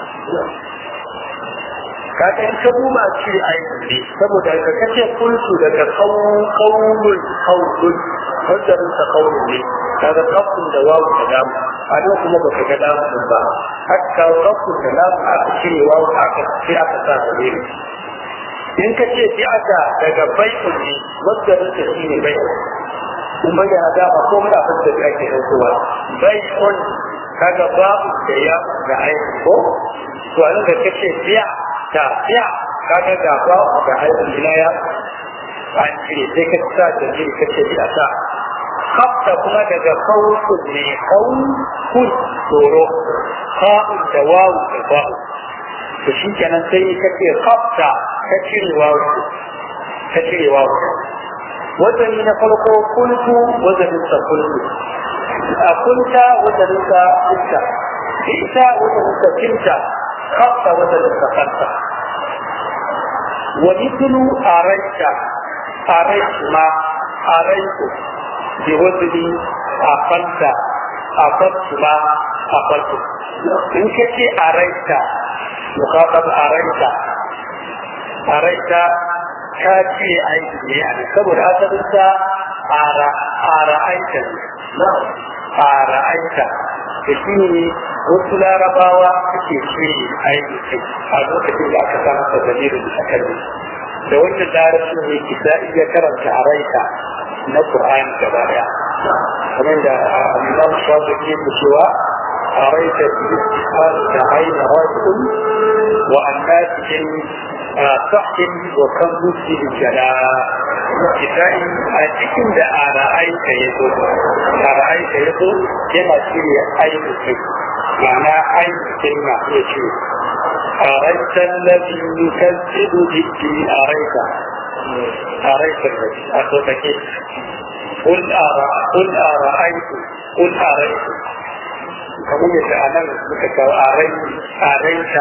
Speaker 1: kaga in ka duba ce aiki ne saboda ka kace kulsu daga kawun kawun kawun wajen ta kawun ne kaga kafin da wawu da damu a nan kuma baka ga damu ba haka kafin da damu aka cire wawu aka sai aka sa da ne in ka ce fi aka daga bai'un ne wadda rinka shi ne bai'un in bayyana da ba ko muna fasta da ake ɗaukowa bai'un kaga babu da ya da aiki ko to an da kace fiya ta fiya kaga da ba da aiki ina ya an cire sai ka sa da jiri kace fiya ta kafta kuma daga kawun ne kawun kun tsoro ka'un da wawu da ba'u to shi kenan sai ka ce kafta ta cire wawu ta cire wawu wazani na farko kuntu wazanin sa kuntu a kunta wazanin sa kunta ita wazanin sa kinta kafta wazanin sa kanta wa mithlu araita araitu ma araitu bi wazni aqalta aqaltu ma aqaltu in kace araita muqatab araita araita ka ce aiki ne a saboda asalin sa ara ara aita ara aita da shi ne wasu larabawa suke ce aiki kai a lokacin da aka samu da dalilin da aka da wannan larabci ne kisa iya karanta araita na Qur'ani gaba daya kamar da Imam Shafi'i yake cewa araita bi istiqbal da aina rasul wa annatin sahhin wa kan musi jala kitai a cikin da ara'aita yazo ara'aita yazo yana shirya aiki kai ma'ana aiki na iya ce أريت الذي يكذب بالدين أريت أريت الذي أخذك قل أرى قل أرأيت قل أريت kamar yadda a nan muka kawo a rai a raita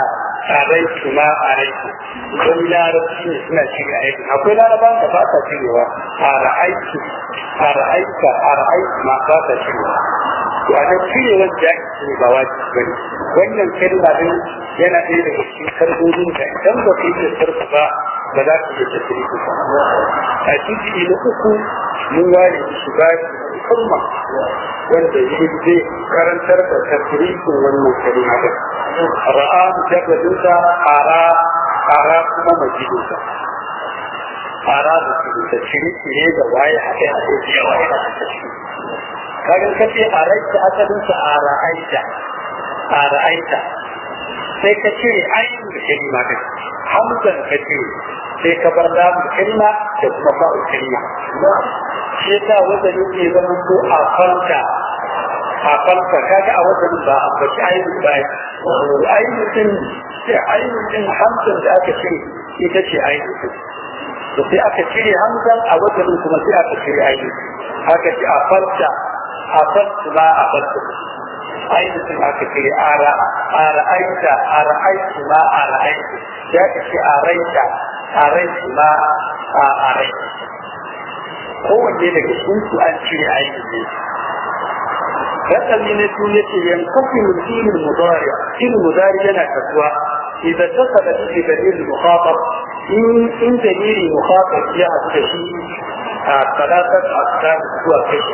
Speaker 1: a rai kuma a rai wani larabci ne suna cire aiki akwai laraban da ba sa cirewa a ra'aiki a ra'aika a ra'aiki ma ba sa cirewa to a nan cire wanda ya ce ba wajibi ba ne wannan kalma din yana ɗaya daga cikin kalmomin da idan ba ka yi da sarfa ba ba za ka iya tafiye ku ba a cikin na uku mun ware shi ba musamman wanda shi zai karantar da tafrikin wannan kalma din ra'a mujarradinsa ara ara kuma majidinsa ara da su da shirye da waye haɗe haɗe da yawa yana da tafi kagan kace a raita asalinsa a ra'aita a ra'aita sai ka cire ainihin da kalma kai hamzan ka cire sai ka bar damu kalma da kuma ba'u kalma shi yasa wanda yake zama ko a falka a falka kaga a wajen ba a bashi ainihin ba ainihin din sai ainihin din hamzan da aka cire ita ce ainihin to sai aka cire hamzan a wajen kuma sai aka cire ainihin haka ce a falka a falka ba a falka ainihin aka cire a ra'aita a ra'aiti ma a ra'aiti ya ka ce a raita a raiti ma a raiti kowanne daga cikin su an cire ainihin rakami na su yace yankafi filin mudari filin mudari yana kasuwa idan ta sada shi dalilin mukhatab in in dalili mukhatab ya haɗu da shi a salatar askan zuwa kashi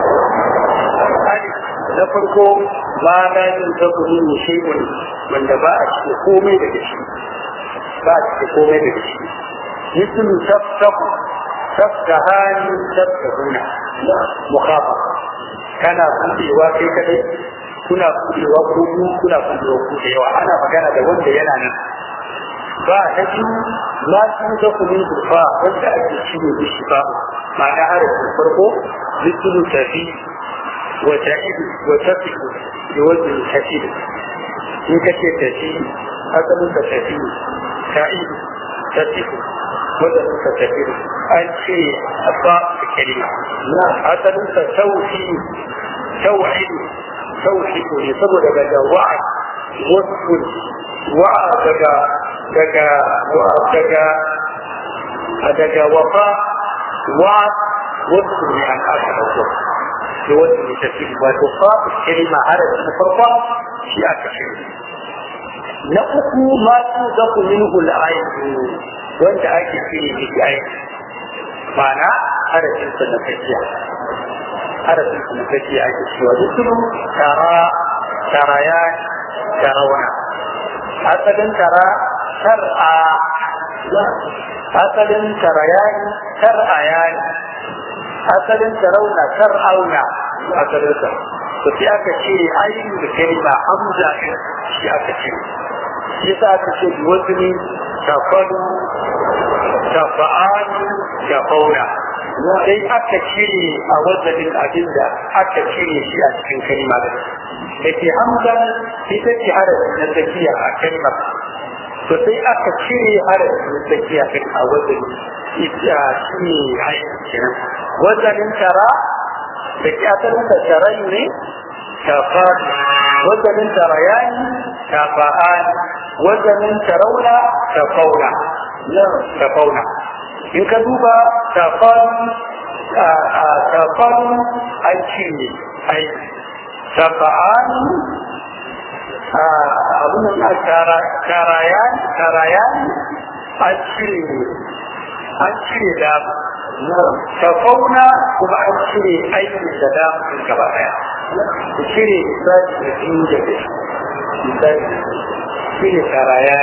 Speaker 1: na farko ma na yin zaku yin shay'un wanda ba a cike komai daga shi ba a cike komai daga shi mislu taftahu taftahani taftahuna mukhafa kana budewa kai kadai kuna budewa ko ku kuna budewa ku da yawa ana magana da wanda yana nan ba na biyu ma sun ga kumin dufa wanda ake cire da shi ba ma'ana harafin farko mislu tafi وتعيد وتفك بوزن الحسيب إن كتير تسيب أصل تسيب تعيد تسيب وزن تسيب أن شيء أطاء الكلمة أصل توحيد توحيد توحيد يصبر بدا وعد وصف وعد دقا دقا دقا دقا وفاء وعد وصف عن آخر الوصف بوزن تسيب وتقاء الكلمة على المفرقة في أكثر نقص ما توضق منه العين وانت أجل فيه بالعين معنى على جنس النفسية على جنس النفسية أجل فيه وذكر ترى تريان ترون أصلا ترى ترعى أصلا تريان ترعيان asalin sarauna sar'auna asalinsa to sai aka ce ainihin da kalma hamza ɗin shi aka ce shi sa aka ce bi wasu ne tafalu tafa'ani tafauna sai aka cire a wazanin abin da aka cire shi a cikin kalma da da ke hamza ita ce harafi na tsakiya a kalmar to sai aka cire harafi na tsakiya a wazanin ita shi ne ainihin kenan wazanin tara da ke asalinsa tarai ne tafani wazanin tarayani tafa'ani wazanin tarauna tafauna tafauna in ka duba tafani tafani an ci ne ai tafa'ani abin da tarayani tarayani an cire an cire da tafauna kuma an cire aikin da damun gaba daya ku cire misali da biyu da biyu misali cire taraya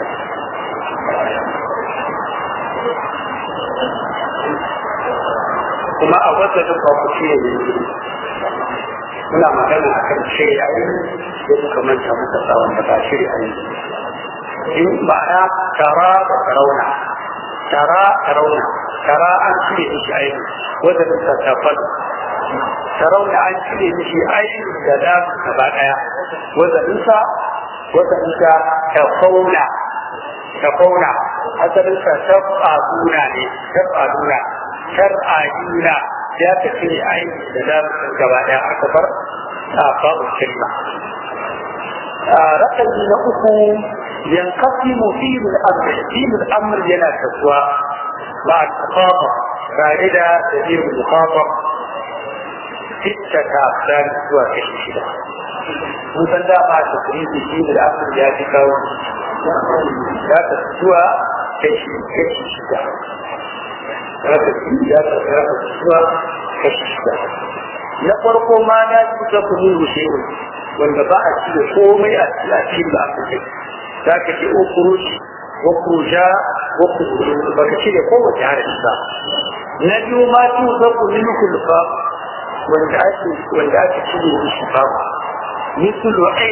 Speaker 1: kuma a wata duk ba ku cire ne muna magana a kan cire a yi da muka manta muka tsawon da ba cire a yi in ma'ana tara da tarauna tara tarauna tara an cire mishi aini wanda ta tafal tarauna an cire mishi aini da da gaba daya wanda nisa wanda nisa tafauna tafauna asalin sa tafaduna ne tafaduna shar'aduna ya ta cire aini da da gaba daya aka bar a fa'ul kalma rakami na uku yanqasimu fi'l al-amr fi'l al-amr yana kasuwa ba al-muqatab tare da dalil al-muqatab sittata afdal zuwa kashi shida mun san da ba ta kuri fi'l al-amr ya fi kawo ya ta zuwa kashi kashi shida ya ta zuwa kashi shida na farko ma na kusa kunu rushewa wanda ba a ci da komai a cikin da aka ce za ka ce ukuruci wakuruja wakuruja ba ka ce da kowace harashi ba na biyu ma tu za ku nuna kulfa wanda ake wanda ake ci da shi ba misulu ai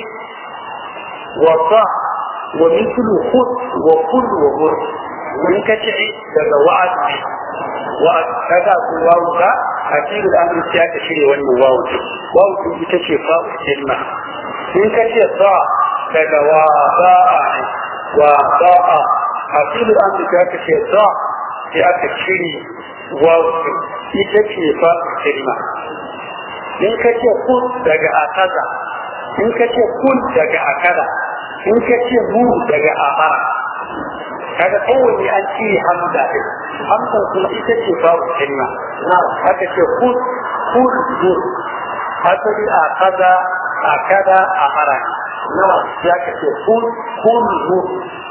Speaker 1: wa fa wa misulu khud wa kul wa hur wani ka ce daga wa'ad wa'ad kaga ku wawu ka a cikin al'amari sai aka shirya wannan wawu ce wawu ce ita ce fa'u kalma in ka ce sa daga wa ba'a wa ba'a a cikin al'amari sai aka ce sa sai aka shirya wawu ce ita ce fa'u kalma in ka ce kun daga akaza in ka ce kun daga akada in ka ce mu daga amara kaga kowanne an cire hamza ɗin hamza kuma ita ce babu kalma haka ce kun kun zur asali a kaza a kada a mara ya ka ce kun kun zur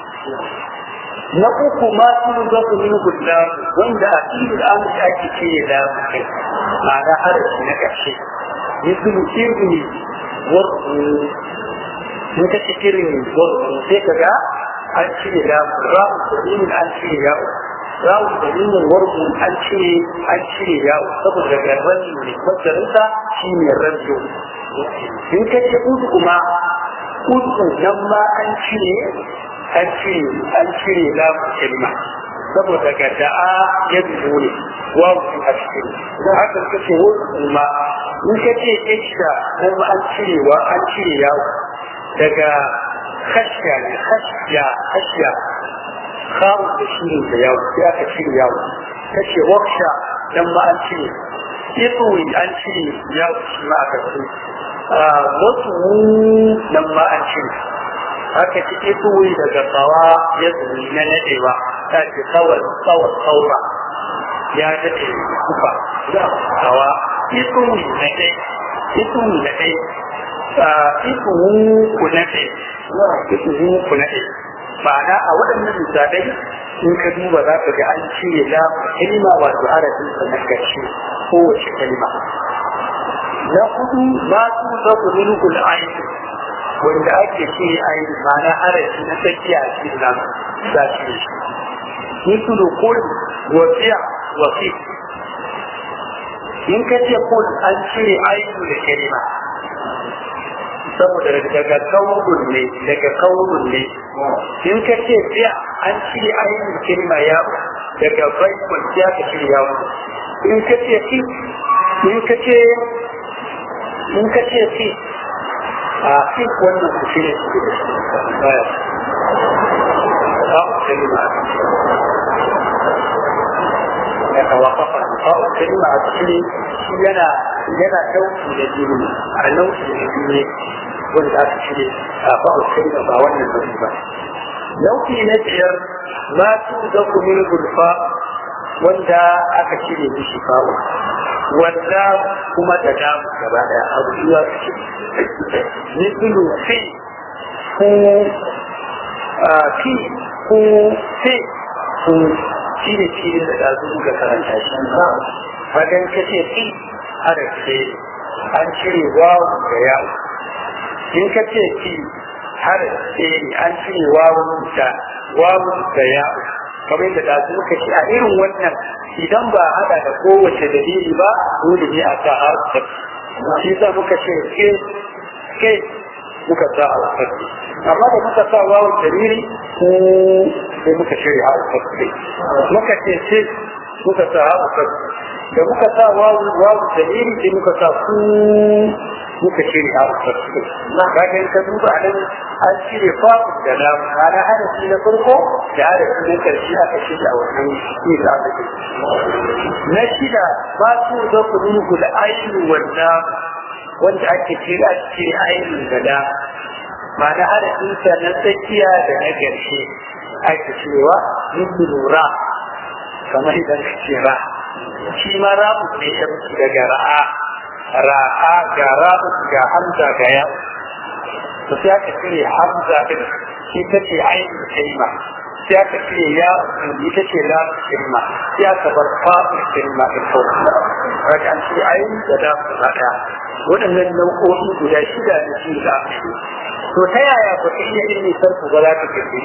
Speaker 1: na uku ma sun ga ku min guda wanda a cikin an ake ce da kai ma'ana harafi na ƙarshe misali irni warku in ka ce irin warku sai ka ga an cire da ra'u dalilin an cire yawo ra'u dalilin warbu an cire an cire yawo saboda garban ne masarinsa shi ne rajo in ka ce udu kuma udu nan ma an cire an cire an cire da kalma saboda ga da'a ya dubo ne wawu a cikin don haka ka ce wasu ma in ka ce ishda kuma an cire wa an cire yawo daga خشية خشية خشية خاو تشيل ياو يا تشيل ياو تشي وخشة لما أنشي يطوي أنشي ياو ما أكسي وطو لما أنشي haka ci ituwi daga tsawa ya zuri na nadewa ta ce tsawar tsawar tsaura ya daɗe kufa tsawa ituwi na ɗai ituwi na ɗai ituwu ku na ɗai ituwu ku na ɗai ma'ana a waɗannan misalai in ka duba za ka ga an cire la kalma wato harafin sa na ƙarshe kowace kalma na hudu ma su za ku nuna aiki wanda ake ce aiki ma'ana harafi na tsakiya a cikin nan za shi ne mutu da kodi wasiya wasi in ka ce kodi an cire aiki da kalma saboda daga kaurin ne daga kaurin ne in ka ce biya an cire ainihin kalma ya daga baikon ya ka cire ya in ka ce fi in ka ce in ka ce fi a fi wannan ku cire su da baya kawo kalma ya kawafafa kawo kalma a cikin shi yana yana dauki da jini a nau'i da jini wanda aka cire a babu kalma ba wannan nau'i ba nau'i na biyar ma tu da kumin gulfa wanda aka cire mishi fa'u wanda kuma da damu gaba daya abu zuwa su ce mislu fi ku fi ku fi ku shi ne shi da ɗazu muka karanta shi hakan ka ce fi harafe an cire wawu da yawo in ka ce fi harafe ne an cire wawu da wawu da yawo kamar yadda ɗazu muka ce a irin wannan idan ba haɗa da kowace dalili ba dole ne a sa harfa shi sa muka ce ke ke muka sa harfa amma da muka sa wawun dalili ko sai muka shirya harfa muka ce ce muka sa harfa da muka sa wawu wawu dalili sai muka sa ku muka shirya harfa kaga in ka duba a nan an cire fa'u da lam ana harafi na farko da harafi na karshe aka shirya a wannan shi da aka na shida ba su da ku nuhu da ainihin wanda wanda ake cire a cire ainihin da da ma'ana harafinsa na tsakiya da na ƙarshe ake cewa yin lura kamar idan ka ce ra shi ma rabu ne ya mutu daga ra'a ra'a ga rabu ga hamza ga ya to sai aka cire hamza din ita ce ainihin kalma sai aka cire ya ita ce la kalma sai aka bar fa'ul kalma din kawai kaga an ce ainihin da da ku haka waɗannan nau'o'i guda shida da shi da to ta yaya ba ka iya ilmi sarku ba za ka kirkiri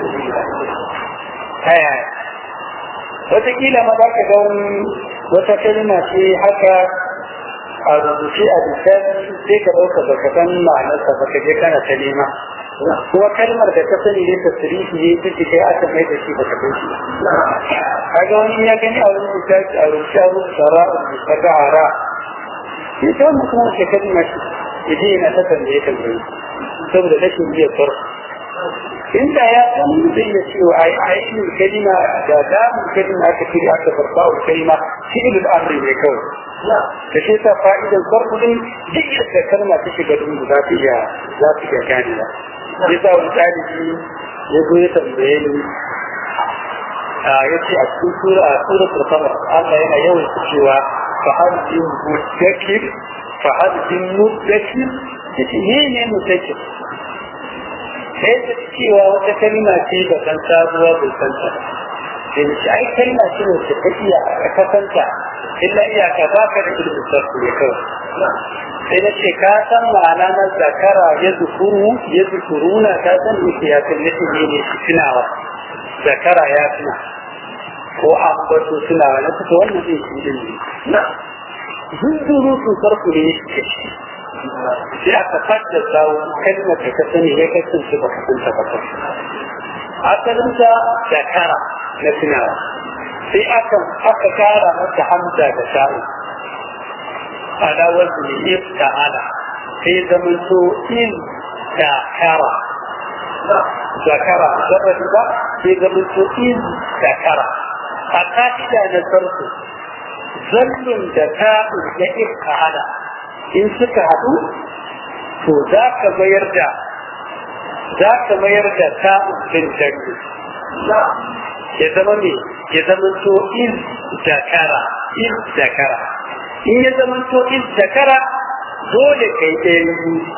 Speaker 1: ta yaya wataƙila ma za ka ga wata kalma ce haka a rubuce a lissafi sai ka ɗauka ba ka san ma'anarsa ba ka je kana ta nema kuma kalmar da ka sani ne ta sirifi ne ta kai aka mai da shi ba ka kai shi kaga wani ya gani a wani lissafi a rubuce a rubuce ra'un da ta hara shi ta wani kuma ke kalma shi yaje yana ta tambaye tambaye saboda rashin iya farko inda ya san zai ya ce a ainihin kalima da damun kalima aka kiri aka farfa wa kalima fi'ilul amri ne kawai ta ce ta fa'idan farko din duk yadda kalma ta shiga dungu za ta iya za ta iya gane ba ya sa wani ɗalibi ya zo ya tambaye ni ya ce a cikin sura a sura turkama Allah yana yawan cewa fa hadin mutakir fa hadin mutakir ya ce ne ne mutakir sai da cewa wata kalma ce da kan sabuwa bai san ta sai da shi ai kalma ce ne ta ta iya a kasanta illa iyaka ba ka da ilimin sarku ne kawai sai na ce ka san ma'ana na zakara ya zukuru ya zukuruna ka san ita ya kalli ne ne shi tunawa zakara ya tuna ko an bato tunawa na kusa wannan zai shi ilimi na zunzuru su sarku ne shi sai aka fadda sawo kalmar da ka sani ya kasance ba ka san ta ba asalinta zakara na tunawa sai aka aka kara mata hamza da sha'u ala wazni ifta'ala sai zaman to in zakara zakara zarrafi ba sai zaman to in zakara a ka'ida na sarku zallun da ta'u da ifta'ala in suka haɗu to za ka mayar da za ka mayar da ta'un din dangi ya zama ne ya zama to in zakara in zakara in ya zama to in zakara dole kai ɗaya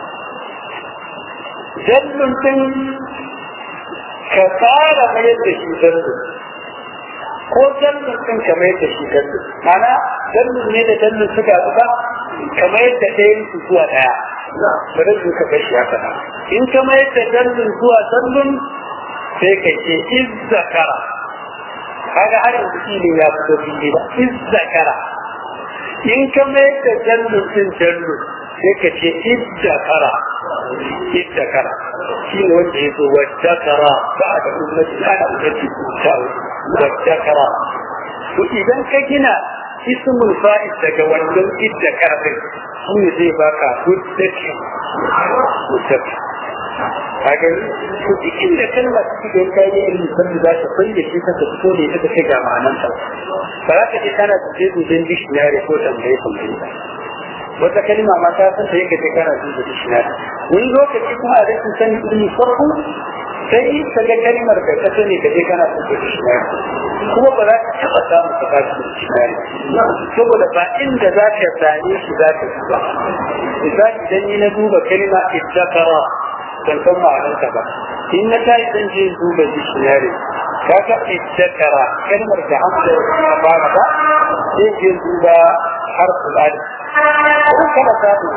Speaker 1: dallun din ka fara mayar da shi dallun ko dallun din ka mayar da shi dallun mana dallun ne da dallun suka zuba ka mayar da ɗayan su zuwa ɗaya bari su ka bashi ya faɗa in ka mayar da dallun zuwa dallun sai ka ce iz zakara kaga har yanzu ilin ya fito fili ba iz zakara in ka mayar da dallun din dallun sai ka ce iz zakara iz zakara shi ne wanda ya zo wadda kara ba da ummati ana ummati ku ta'u wadda kara to idan ka gina ismul fa'id daga wannan idda karfin shi ne zai baka hujjati hujjati kaga to duk inda kalma take da kai ne ilmi san da ta fayyace shi ka fito ne ita kai ga ma'anan ta ba za ka ji kana tuje duben dictionary ko tambaye tambaye ba wata kalma ma ta san ta yake ta kana duben dictionary wani lokaci kuma a rashin sani ilmi farko sai ka ga kalmar da ka sani ka je kana duben dictionary kuma ba za ka taɓa samun ka ba shi dictionary saboda ba inda za ka same shi za ka duba misali idan ni na duba kalma ittakara ban san ma'anarta ba in na tayi zan je duba dictionary kaga ittakara kalmar da hamza ya fara ba zai je duba harful alif ko kada samu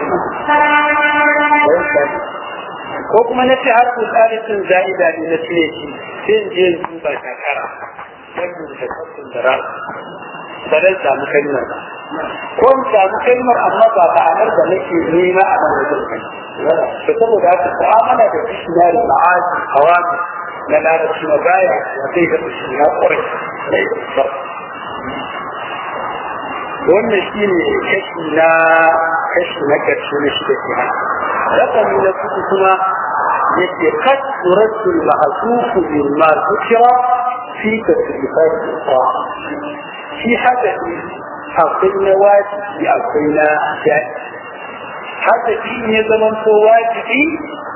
Speaker 1: ko kuma na ce harful alif din za'ida ne na cire shi sai je duba shakara wannan da kafin da ra'a ba zan samu kalmar ba ko in samu kalmar amma ba ma'anar da nake nema a nan wajen kai da saboda haka mu'amala da dictionary ma'aji hawami na larabci na baya ya kai ga shi na kwarai wannan shi ne kashi na kashi na ƙarshe na shi da ke hana rakami na kuku kuma yake kasuratu ma'asufu bin ma zukira fi tasrifat al shi hadasi akwai na wajibi akwai na jari hadasi ne zaman ko wajibi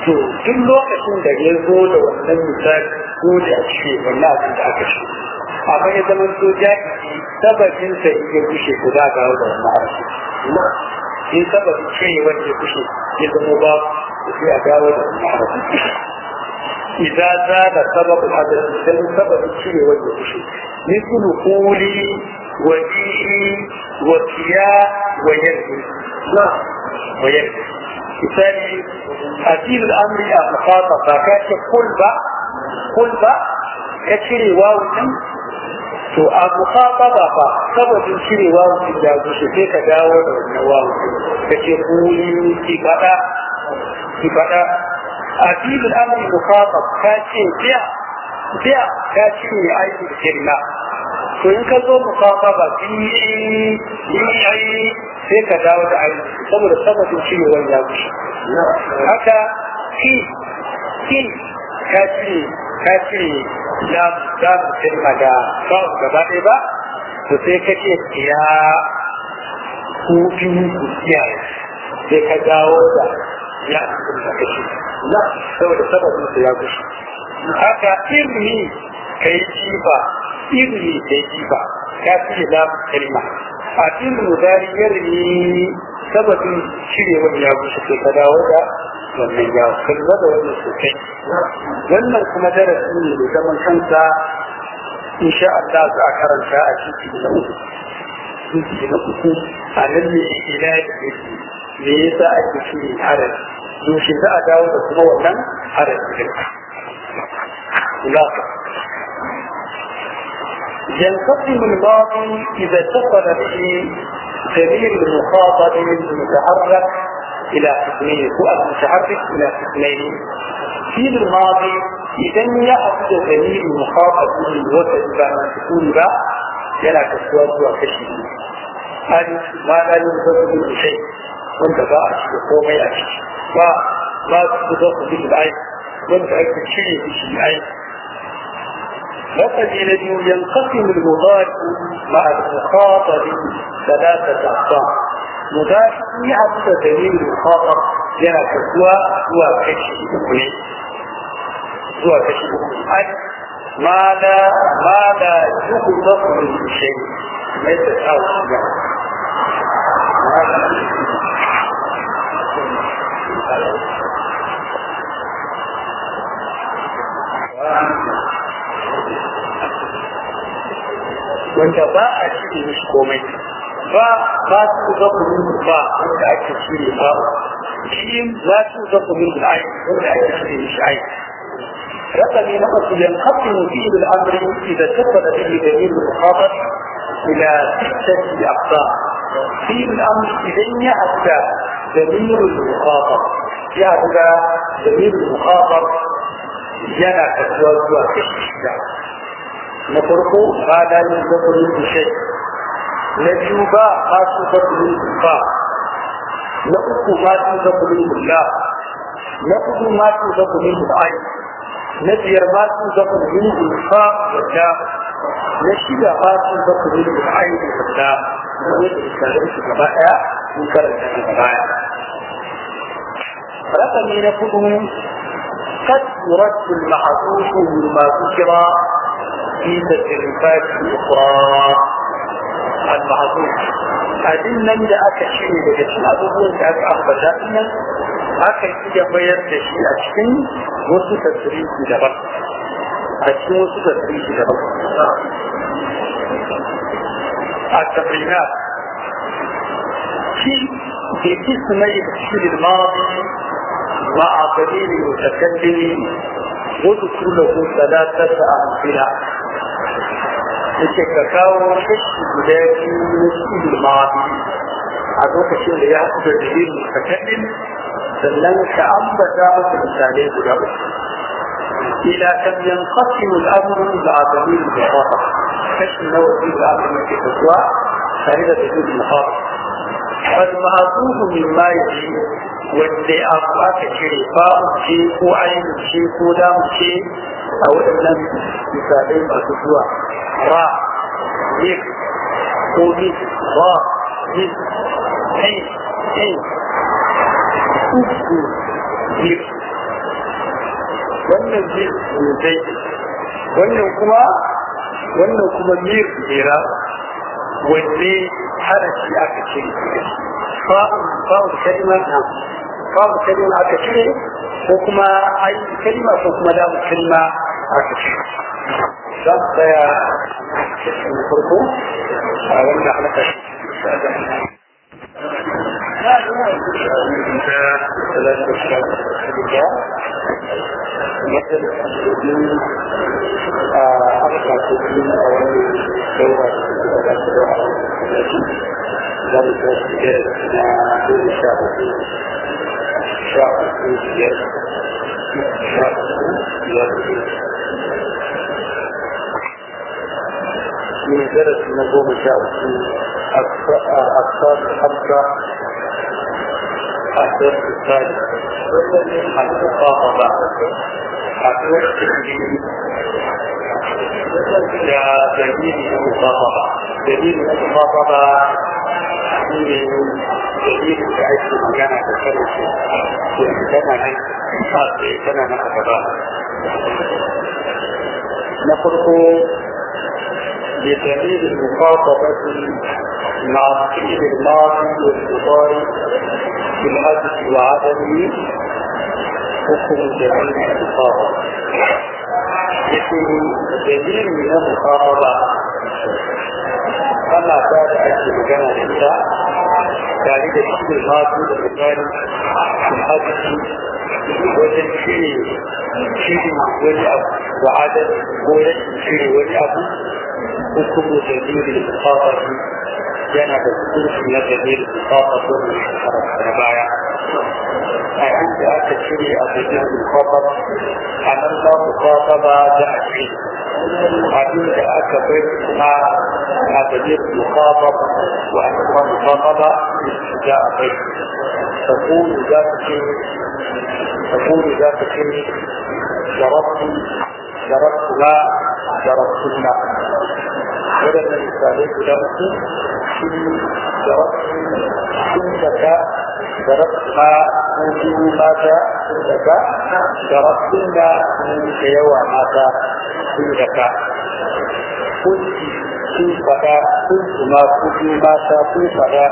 Speaker 1: to duk lokacin da ya zo da wannan misali ko da a ce wannan abin da aka ce amma ya zama to jahili sababin sa in ya kushe ko za ga da wannan harshe in sababin ce wanda ya kushe ya zama ba sai a dawo da wannan harshe إذا زاد سبب الحدث إذا سبب الشيء والوحشي مثل قولي وجيئي وكياء ويرمي لا ويرمي مثالي أدير الأمر المخاطب فكاش قل با قل با كشري واو to a mukhataba fa sababin cire wawu da gushe sai ka dawo da wannan wawu kace kuli ki fada ki fada أكيد الأمر مخاطب كاشي بيع بيع كاشي أي كلمة فإن كذو مخاطبة بيعي بيعي sai ka dawo da ayi saboda sababin ciwon ya wuce haka ki ki ka cire ka cire ya za mu kalma da ba gaba ɗaya ba to sai ka ce ya ku biyu ku kiyaye sai ka dawo da ya da kashi na saboda sababin su ya gushi haka ilmi kai jifa ilmi kai jifa ka fi da kalma a ilmi dari yarmi sababin shirewar ya gushi sai ka dawo da wannan ya kalla da wannan sosai wannan kuma darasi ne da zaman kansa insha Allah za a karanta a cikin na uku cikin na uku a nan ne ila da yake me yasa ake shiri harafi yaushe za a dawo da kuma wannan harafi din خلاصة ينقسم الماضي إذا اتصل به ضمير المخاطب المتحرك إلى قسمين هو المتحرك إلى قسمين في الماضي إذا يأخذ ضمير المخاطب من الوسط بعد سكون با يلا كسوات وكشف أن ما لا ينقص من شيء وانت بقى komai a ciki ba ba su zo su bi ai wanda ake cire shi ai لقد ينقسم المضارع مع المخاطب ثلاثة أقسام مضارع يعبد دليل المخاطب yana kasuwa zuwa kashi uku ne zuwa kashi uku ai ma da ma da yuku zafu min shay mai da tsawo ga wanda ba a cire mishi komai ba ba su zaku min ba wanda ake cire ba shi za su zaku min ai wanda ake cire mishi ai رقم نقص ينقسم فيه الامر اذا اتصل به دليل المخاطب الى سته اقسام فيه الامر اذا ياتى دليل المخاطب ياتى دليل المخاطب yana kasuwa zuwa kashi shida na farko ba da yin zaɓurin bishai na biyu ba ba su zaɓurin ba na uku ma su zaɓurin bulla na uku ma su zaɓurin bu'ai na biyar ma su zaɓurin bulfa wadda na shida ma su zaɓurin bu'ai da wadda na wanda misalin su gaba ɗaya sun karanta daga baya. Rakami na kudu قد يرد المحظوظ مما ذكر في تجربات أخرى المحظوظ abin nan da aka shirya daga cikin abubuwan da aka ambata nan aka iya bayar da shi a cikin wasu tasiriki daban a cikin wasu tasiriki daban a tabrina shi ke ismai shirin mazi مع دليل المتكلم واذكر له ثلاثة أمثلة yake ka kawo kashi guda biyu na cikin ma'abi a lokacin da ya haɗu da dalilin mutakaddin sannan ka ambata masa misalai guda uku ila kan yanqasimu al-amru ma'a dalil al-mukhata kashi na wani da aka mace kasuwa tare da dalilin mukhata wal ma'atufu mimma yaji wanda abu aka cire ba'u ce ko ainihin ce ko damu ce a waɗannan misalai masu zuwa ra zik ko zik ra zik hai hai uku zik wannan mir zai wannan kuma wannan kuma mir jera wanne harafi aka ce fa'ul kalima fa'ul kalima aka ce ko kuma ai kalima ko kuma lamu kalima aka ce za su tsaya cikin farko a wanda halaka ثلاثة أشهر مثل أربع سنين أولي دورة ذلك سجلتنا كل شهر شهر شهر من درس نظام شهر أقصاد حمزة أثر الثالث المخاطبة أثر يا دليل المخاطبة دليل المخاطبة دليل تعيش مكانة تكرر كان كان نكتبها نخرج بدليل المخاطبة مع الفعل الماضي والمضارع بالحدث وعدمه حكم دليل المخاطبة يكون دليل من المخاطبة أما بعد أن مجانا الإنسان ذلك الشيء الماضي والمضارع بالحدث wajen cire cire wani abu da adal ko rashin cire wani abu hukumu da dalilin musafafi yana da hukunci na dalilin musafafi wanda ya karanta na baya a inda aka cire a dalilin musafafi a nan ba musafaba da a ce abin da aka bai kuma a dalilin musafafi wa a kuma musafaba da a bai تقول ذات تقول ذات شيء ضربت ضربتها ضربتنا ولما مثالي ضربت شيء ضربت كنتك ضربتها كنتي ماذا كنتك ضربتنا كنتك يوى ماذا كنتك كنت كنتك كنت ما كنت ماذا كنتك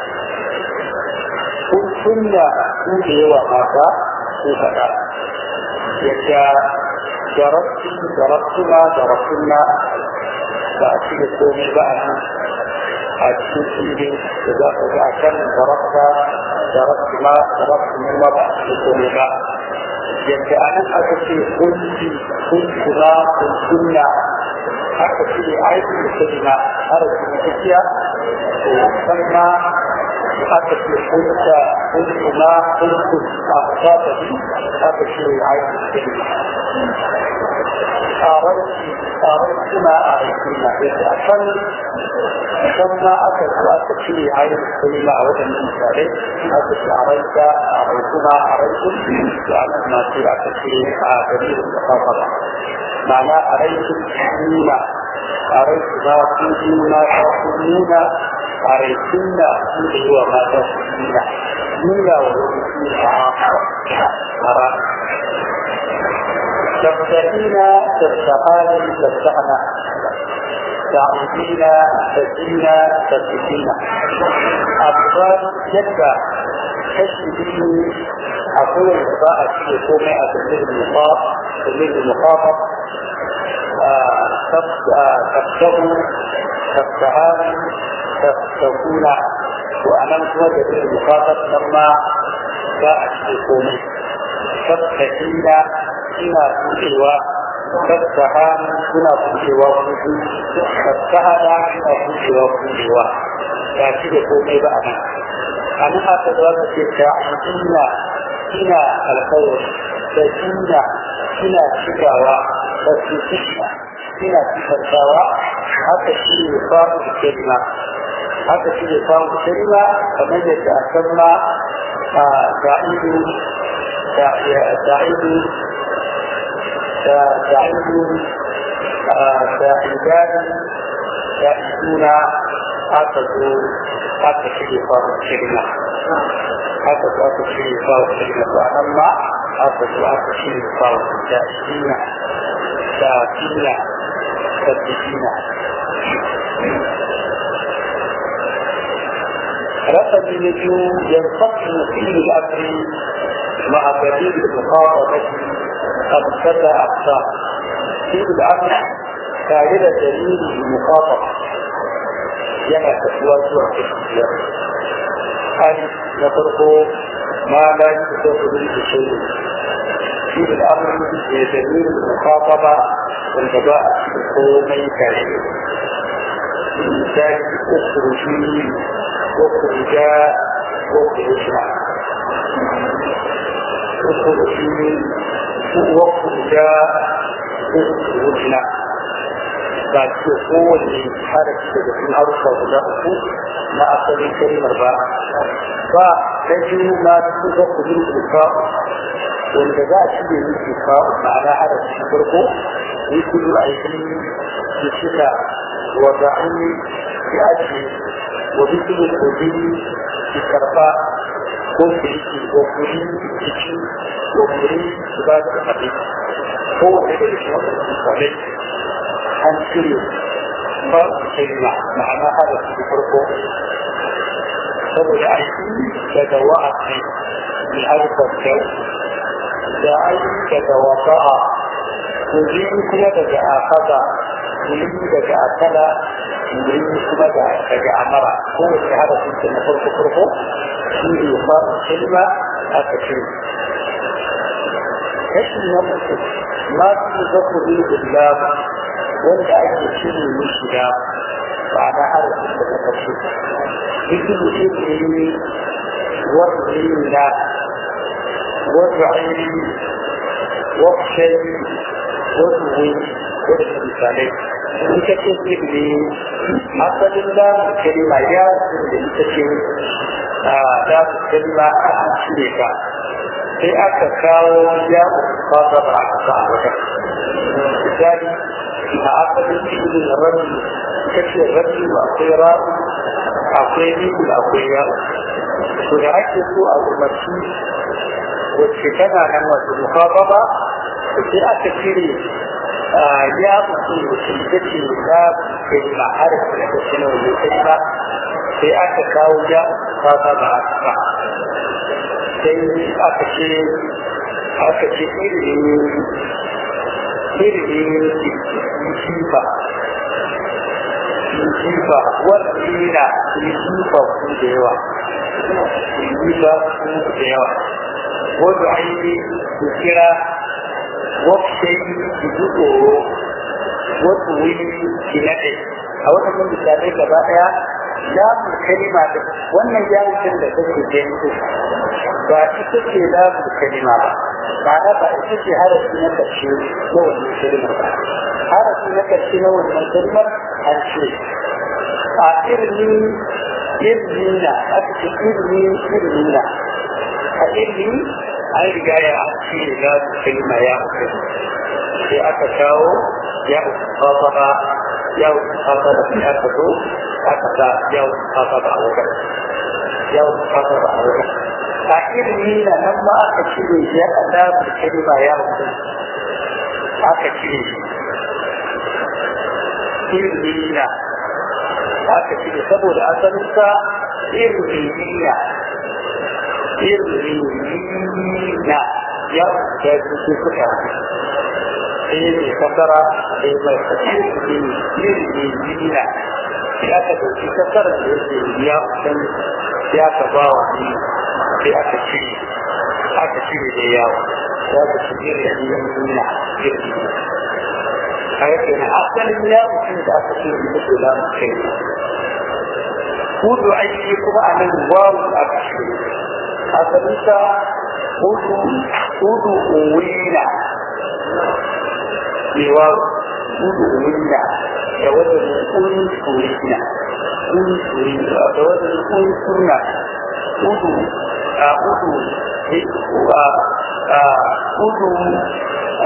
Speaker 1: kun sunna ku da yawa mata ko faɗa yadda jarabtu jarabtuna jarabtuna ba a cikin komai ba a nan a cikin filin da za ka ga a kan jarabta jarabtuna jarabtuna ma ba a cikin komai ba yadda a nan aka ce kunci kuntuna kuntunna aka ce aiki da sabina harafi na tafiya to san ma haka ce kunta kuntu ma kuntu a fata bi haka ce aiki cikin tsaranci tsaranci ma a aikin na yadda a kan kan ma aka zo aka ce aiki cikin ma a wajen misalai aka ce a raika a raikuna a raikun da aka na ce aka ce a dalilin da kafa ba ma'ana a raikin nuna a raikuna kun nuna ta kun nuna a raikin da su da yi wa mata su nuna nuna wa wani su a ra تفتحين تفتحان تفتحنا تعودين تفتحين تفتحين أفضل جدا تشبهين أقول الإضاءة في يقوم أتبلغ المخاط تبلغ المخاطب تفتحوا تفتحان تفتحون وأمام وجه المخاطب لما جاء في يقوم تفتحين ina buɗewa tattaha suna buɗewa kudu tattaha da suna buɗewa buɗewa ba shi da komai ba a nan a nan aka za ka ce ta ina ina alkawar da ina ina cikawa da su cika ina cikantawa haka shi ne samun kalma haka shi ne samun kalma kamar yadda a san ma a da'idu da'idu تعيدون تعيدان تعيدون أتدوا أتشري فرق الكلمة haka su aka ce ba wa kalima ba nan ma haka su aka ce ba wa da shina da fina da fina رقم نجوم ينفصل فيه الأمر مع دليل المخاطبة خمسة أقسام فيه الأمر كان دليل المخاطبة yana tafiya zuwa gaskiya hali na farko ma la yi da su da shi shi da amuri da dalilin mukafaba wanda ba a cikin komai kare misali ukuruji ukurja ukurja ukuruji ukurja ukurja ba ce kowane harafi daga cikin harufa guda uku na asalin kalimar ba ba na biyu na cikin zaku yin kuka wanda za a cire yin kuka ma'ana harafi na farko yi kudu a yi da cika wa da'ani ya ake wa bisu kudi ki karba ko ki riki ko kuri ciki ko kuri ki ba da kaɗai ko wanda da shi wanda misalai an cire ba kalma ma'ana hada su farko saboda aiki daga wa'azi bi harkar kyau da aiki daga wasa'a kuri kuma daga akaza kuri daga akala kuri kuma daga amara ko wace hada su na farko farko shi ne ba kalma aka cire kashi na mutu ma su zaku bi da wanda ake cire mishi da ba na harafin da ta kashe cikin ilimi wani da wani aini wakshai wani wani wani misalai in ka ce ilimi asalin da kalima ya da ita ce da kalima a cire ka sai aka kawo ya fata ba a kasa a wajen misali a asalin cikin rabi kace rabi akwai ra'u akwai ribu akwai ya to da ake so a umarci wacce tana nan wasu mukababa da sai aka cire ya mutu wacce ita ce ya kai ma har da ta ce na wajen kai ba sai aka kawo ya mukababa a kasa sai aka ce aka ce irin irin jifa jifa wadda jifa ku da yawa jifa ku da yawa wadda aini su kira wakshai su ji tsoro wadda wuri ki naɗe a waɗannan misalai gaba ɗaya lamun kalima da wannan jami'in da take gani ba ita ce lamun kalima ba ma'ana ba ita ce harafi na ƙarshe na wannan kalmar ba harafi na ƙarshe na wannan kalmar an ce a irni irnina aka ce irni irnina a irni an riga ya an ce lamun kalima ya kai sai aka kawo ya fasara ya fasara sai aka zo aka sa ya fasara a wajen ya fasara a wajen a ilimi na nan ma aka cire shi aka dafa kalma ya mutu aka cire shi ilimi na aka cire saboda asalinsa ilimi na ilimi na ya da su suka sai ne kasara sai mai ilimi na ya ka dauki kasara da yake ya san ya ka ba wa ni sai aka cire aka cire da yawo za ka cire da yin nuna girki a yake na asalin ya mutum da aka cire da ke da kai hudu aiki kuma a nan wawu aka cire asalin sa hudu hudu uwina ne wawu hudu uwina da wajen kun turina kun turina da wajen kun turna hudu udu udu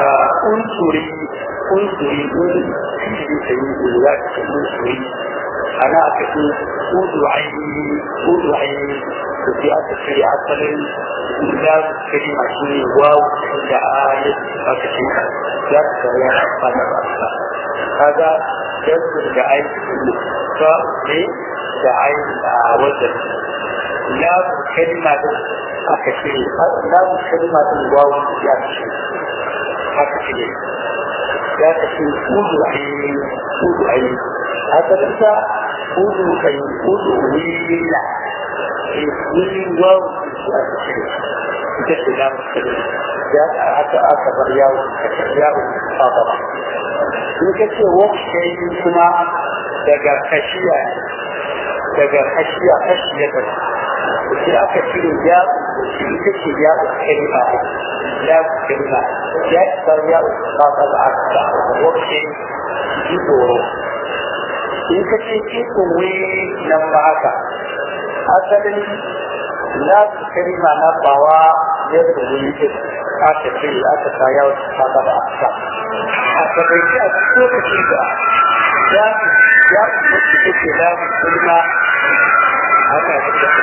Speaker 1: unsuri unsuri un shi da yi da ya ce unsuri ana aka ce udu aini udu aini da sai aka cire asalin ya kalima shi ne wawu da ayat aka ce ya ka ya fada ba kaga jazbin da aiki ba ne da aiki a wajen ya kalima da aka ce ya kalima da wawu ya ce aka ce ya ka ce udu aini udu aini asalinsa udu kai udu wila wili wawu ita ce da musulmi ya aka aka bar yawo yawo fata ba in ka ce wakshai kuma daga kashiya daga kashiya kashiya ta sai aka cire ya ita ce ya kalima ya kalima ya bar yawo fata ba aka wakshai ji tsoro in ka ce ikon wai nan ba haka asalin na kalima na bawa yadda wani ke aka ce aka sa yawon ta gaba a sa a takaice a cikin lokaci da ya ya kuma su ke da kalima haka ya ce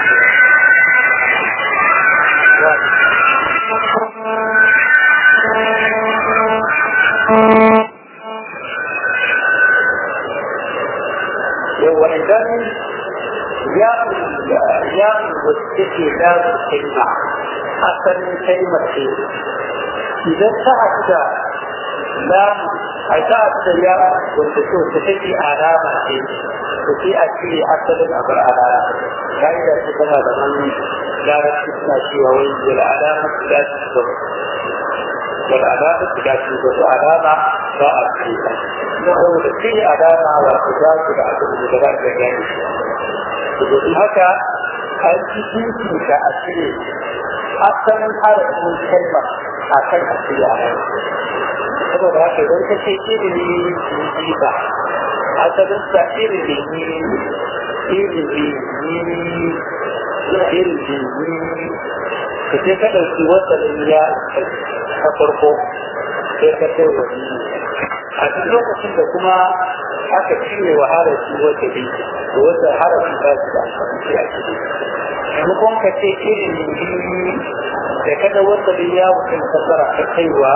Speaker 1: yawa idan ya ya wasu da kalma asalin kalmar ce idan ta haɗu da lamu a ta haɗu da ya wanda so ta take alama ce to sai a cire asalin abu alama ka'ida ce tana da wani larabci suna cewa wai wal alama su da su gaba wal alama su da su gaba alama ba a cire ta saboda cire alama wato za su da abu da za su gani domin haka an ci jinki a cire asalin harafin kalmar a kan a cire a nan saboda haka idan ka ce ilimi ne ba asalin sa ilimi ne ilimi ne ilimi ne ka ce ka ɗauki wasannin ya a farko sai ka ce wani a duk lokacin da kuma aka cire wa harafi wata bi da wata harafi ba su da amfani a ciki maimakon ka ce ilimi da kada wata ya mutum kasara ta kaiwa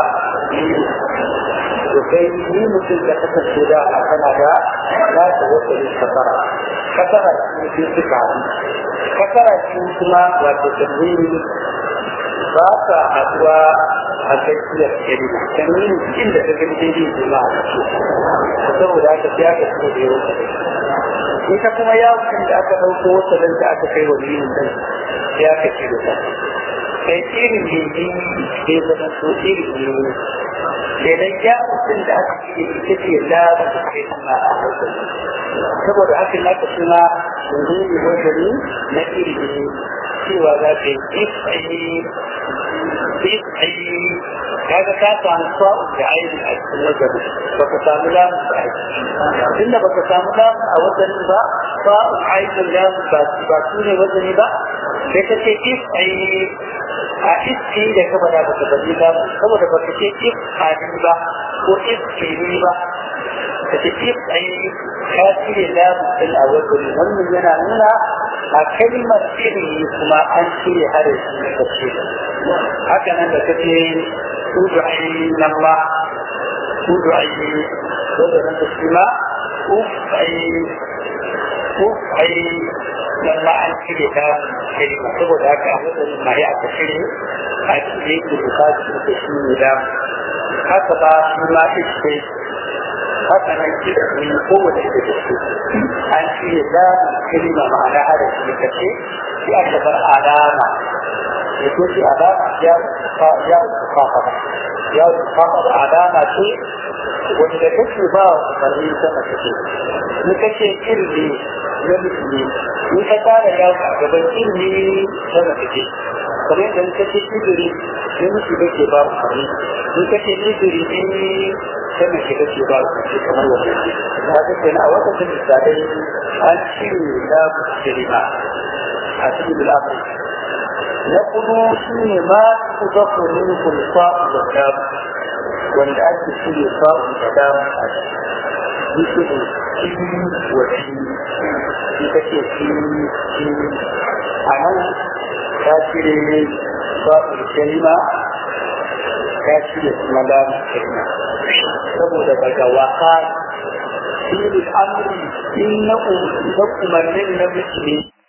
Speaker 1: to kai ni mutum da kasance da a kana da za ta wata ne kasara kasara shi ne suka haɗu kasara shi kuma wato tanwini ba ka haɗuwa a tsakiyar kalima tanwini cikin da ka gani daidai jima a ciki saboda haka sai aka fito da yawan ita kuma yawon da aka ɗauko wata da aka kai wa linin dan sai aka ce da ta kai irin jirgin ke zama so irin jirgin kenan ya mutum da aka ce ita ce labar da kai suna a hankali saboda haka na ka suna jirgin wajeni na irin jirgin cewa za ka yi if'ayi if'ayi kaga ka samu sa'u da aini a cikin wajen ba ka samu lamu da aiki tunda ba ka samu lamu a wajen ba sa'u ainin lamu ba su ne wajen ba sai ka ce if'ayi a iski da ka bada ba ka bari ba saboda ba ka ce if ani ba ko if kiri ba ka ce if ai ka cire lamu din a wajen wannan yana nuna a kalmar iri kuma an cire harafi da kace haka nan da ka ce tudu ai nan ba tudu ai wanda nan da shi ma uf ai uf ai nan ma an cire ta kalma saboda haka a matsayin mari aka cire a cire ku bukatu da shi ne da haka ba shi ma ishe haka nan kira ne kowace da da su an cire da kalma ma'ana hada shi da kace sai aka bar alama ya ko shi alama ya ya fafa ya fafa alama ce wanda kake ba bari sama take ni kace kirli na musulmi in ka tara yawo a gaban ilimi sama take kamar yadda ka ce idiri ne musu da ke ba ku kare in ka ce idiri ne sama ke da ke ba ku kare kamar wannan da ga kenan a wata da misalai an cire da musulma a cikin al'amari na kudu shi ne ma ku zafu minkum sa'u da damu wanda ake cire sa'u da damu a مثل في وفي في في أنا كافر صاحب الكلمة كافر مدام الكلمة saboda daga waka filin amri in na umarnin na mutane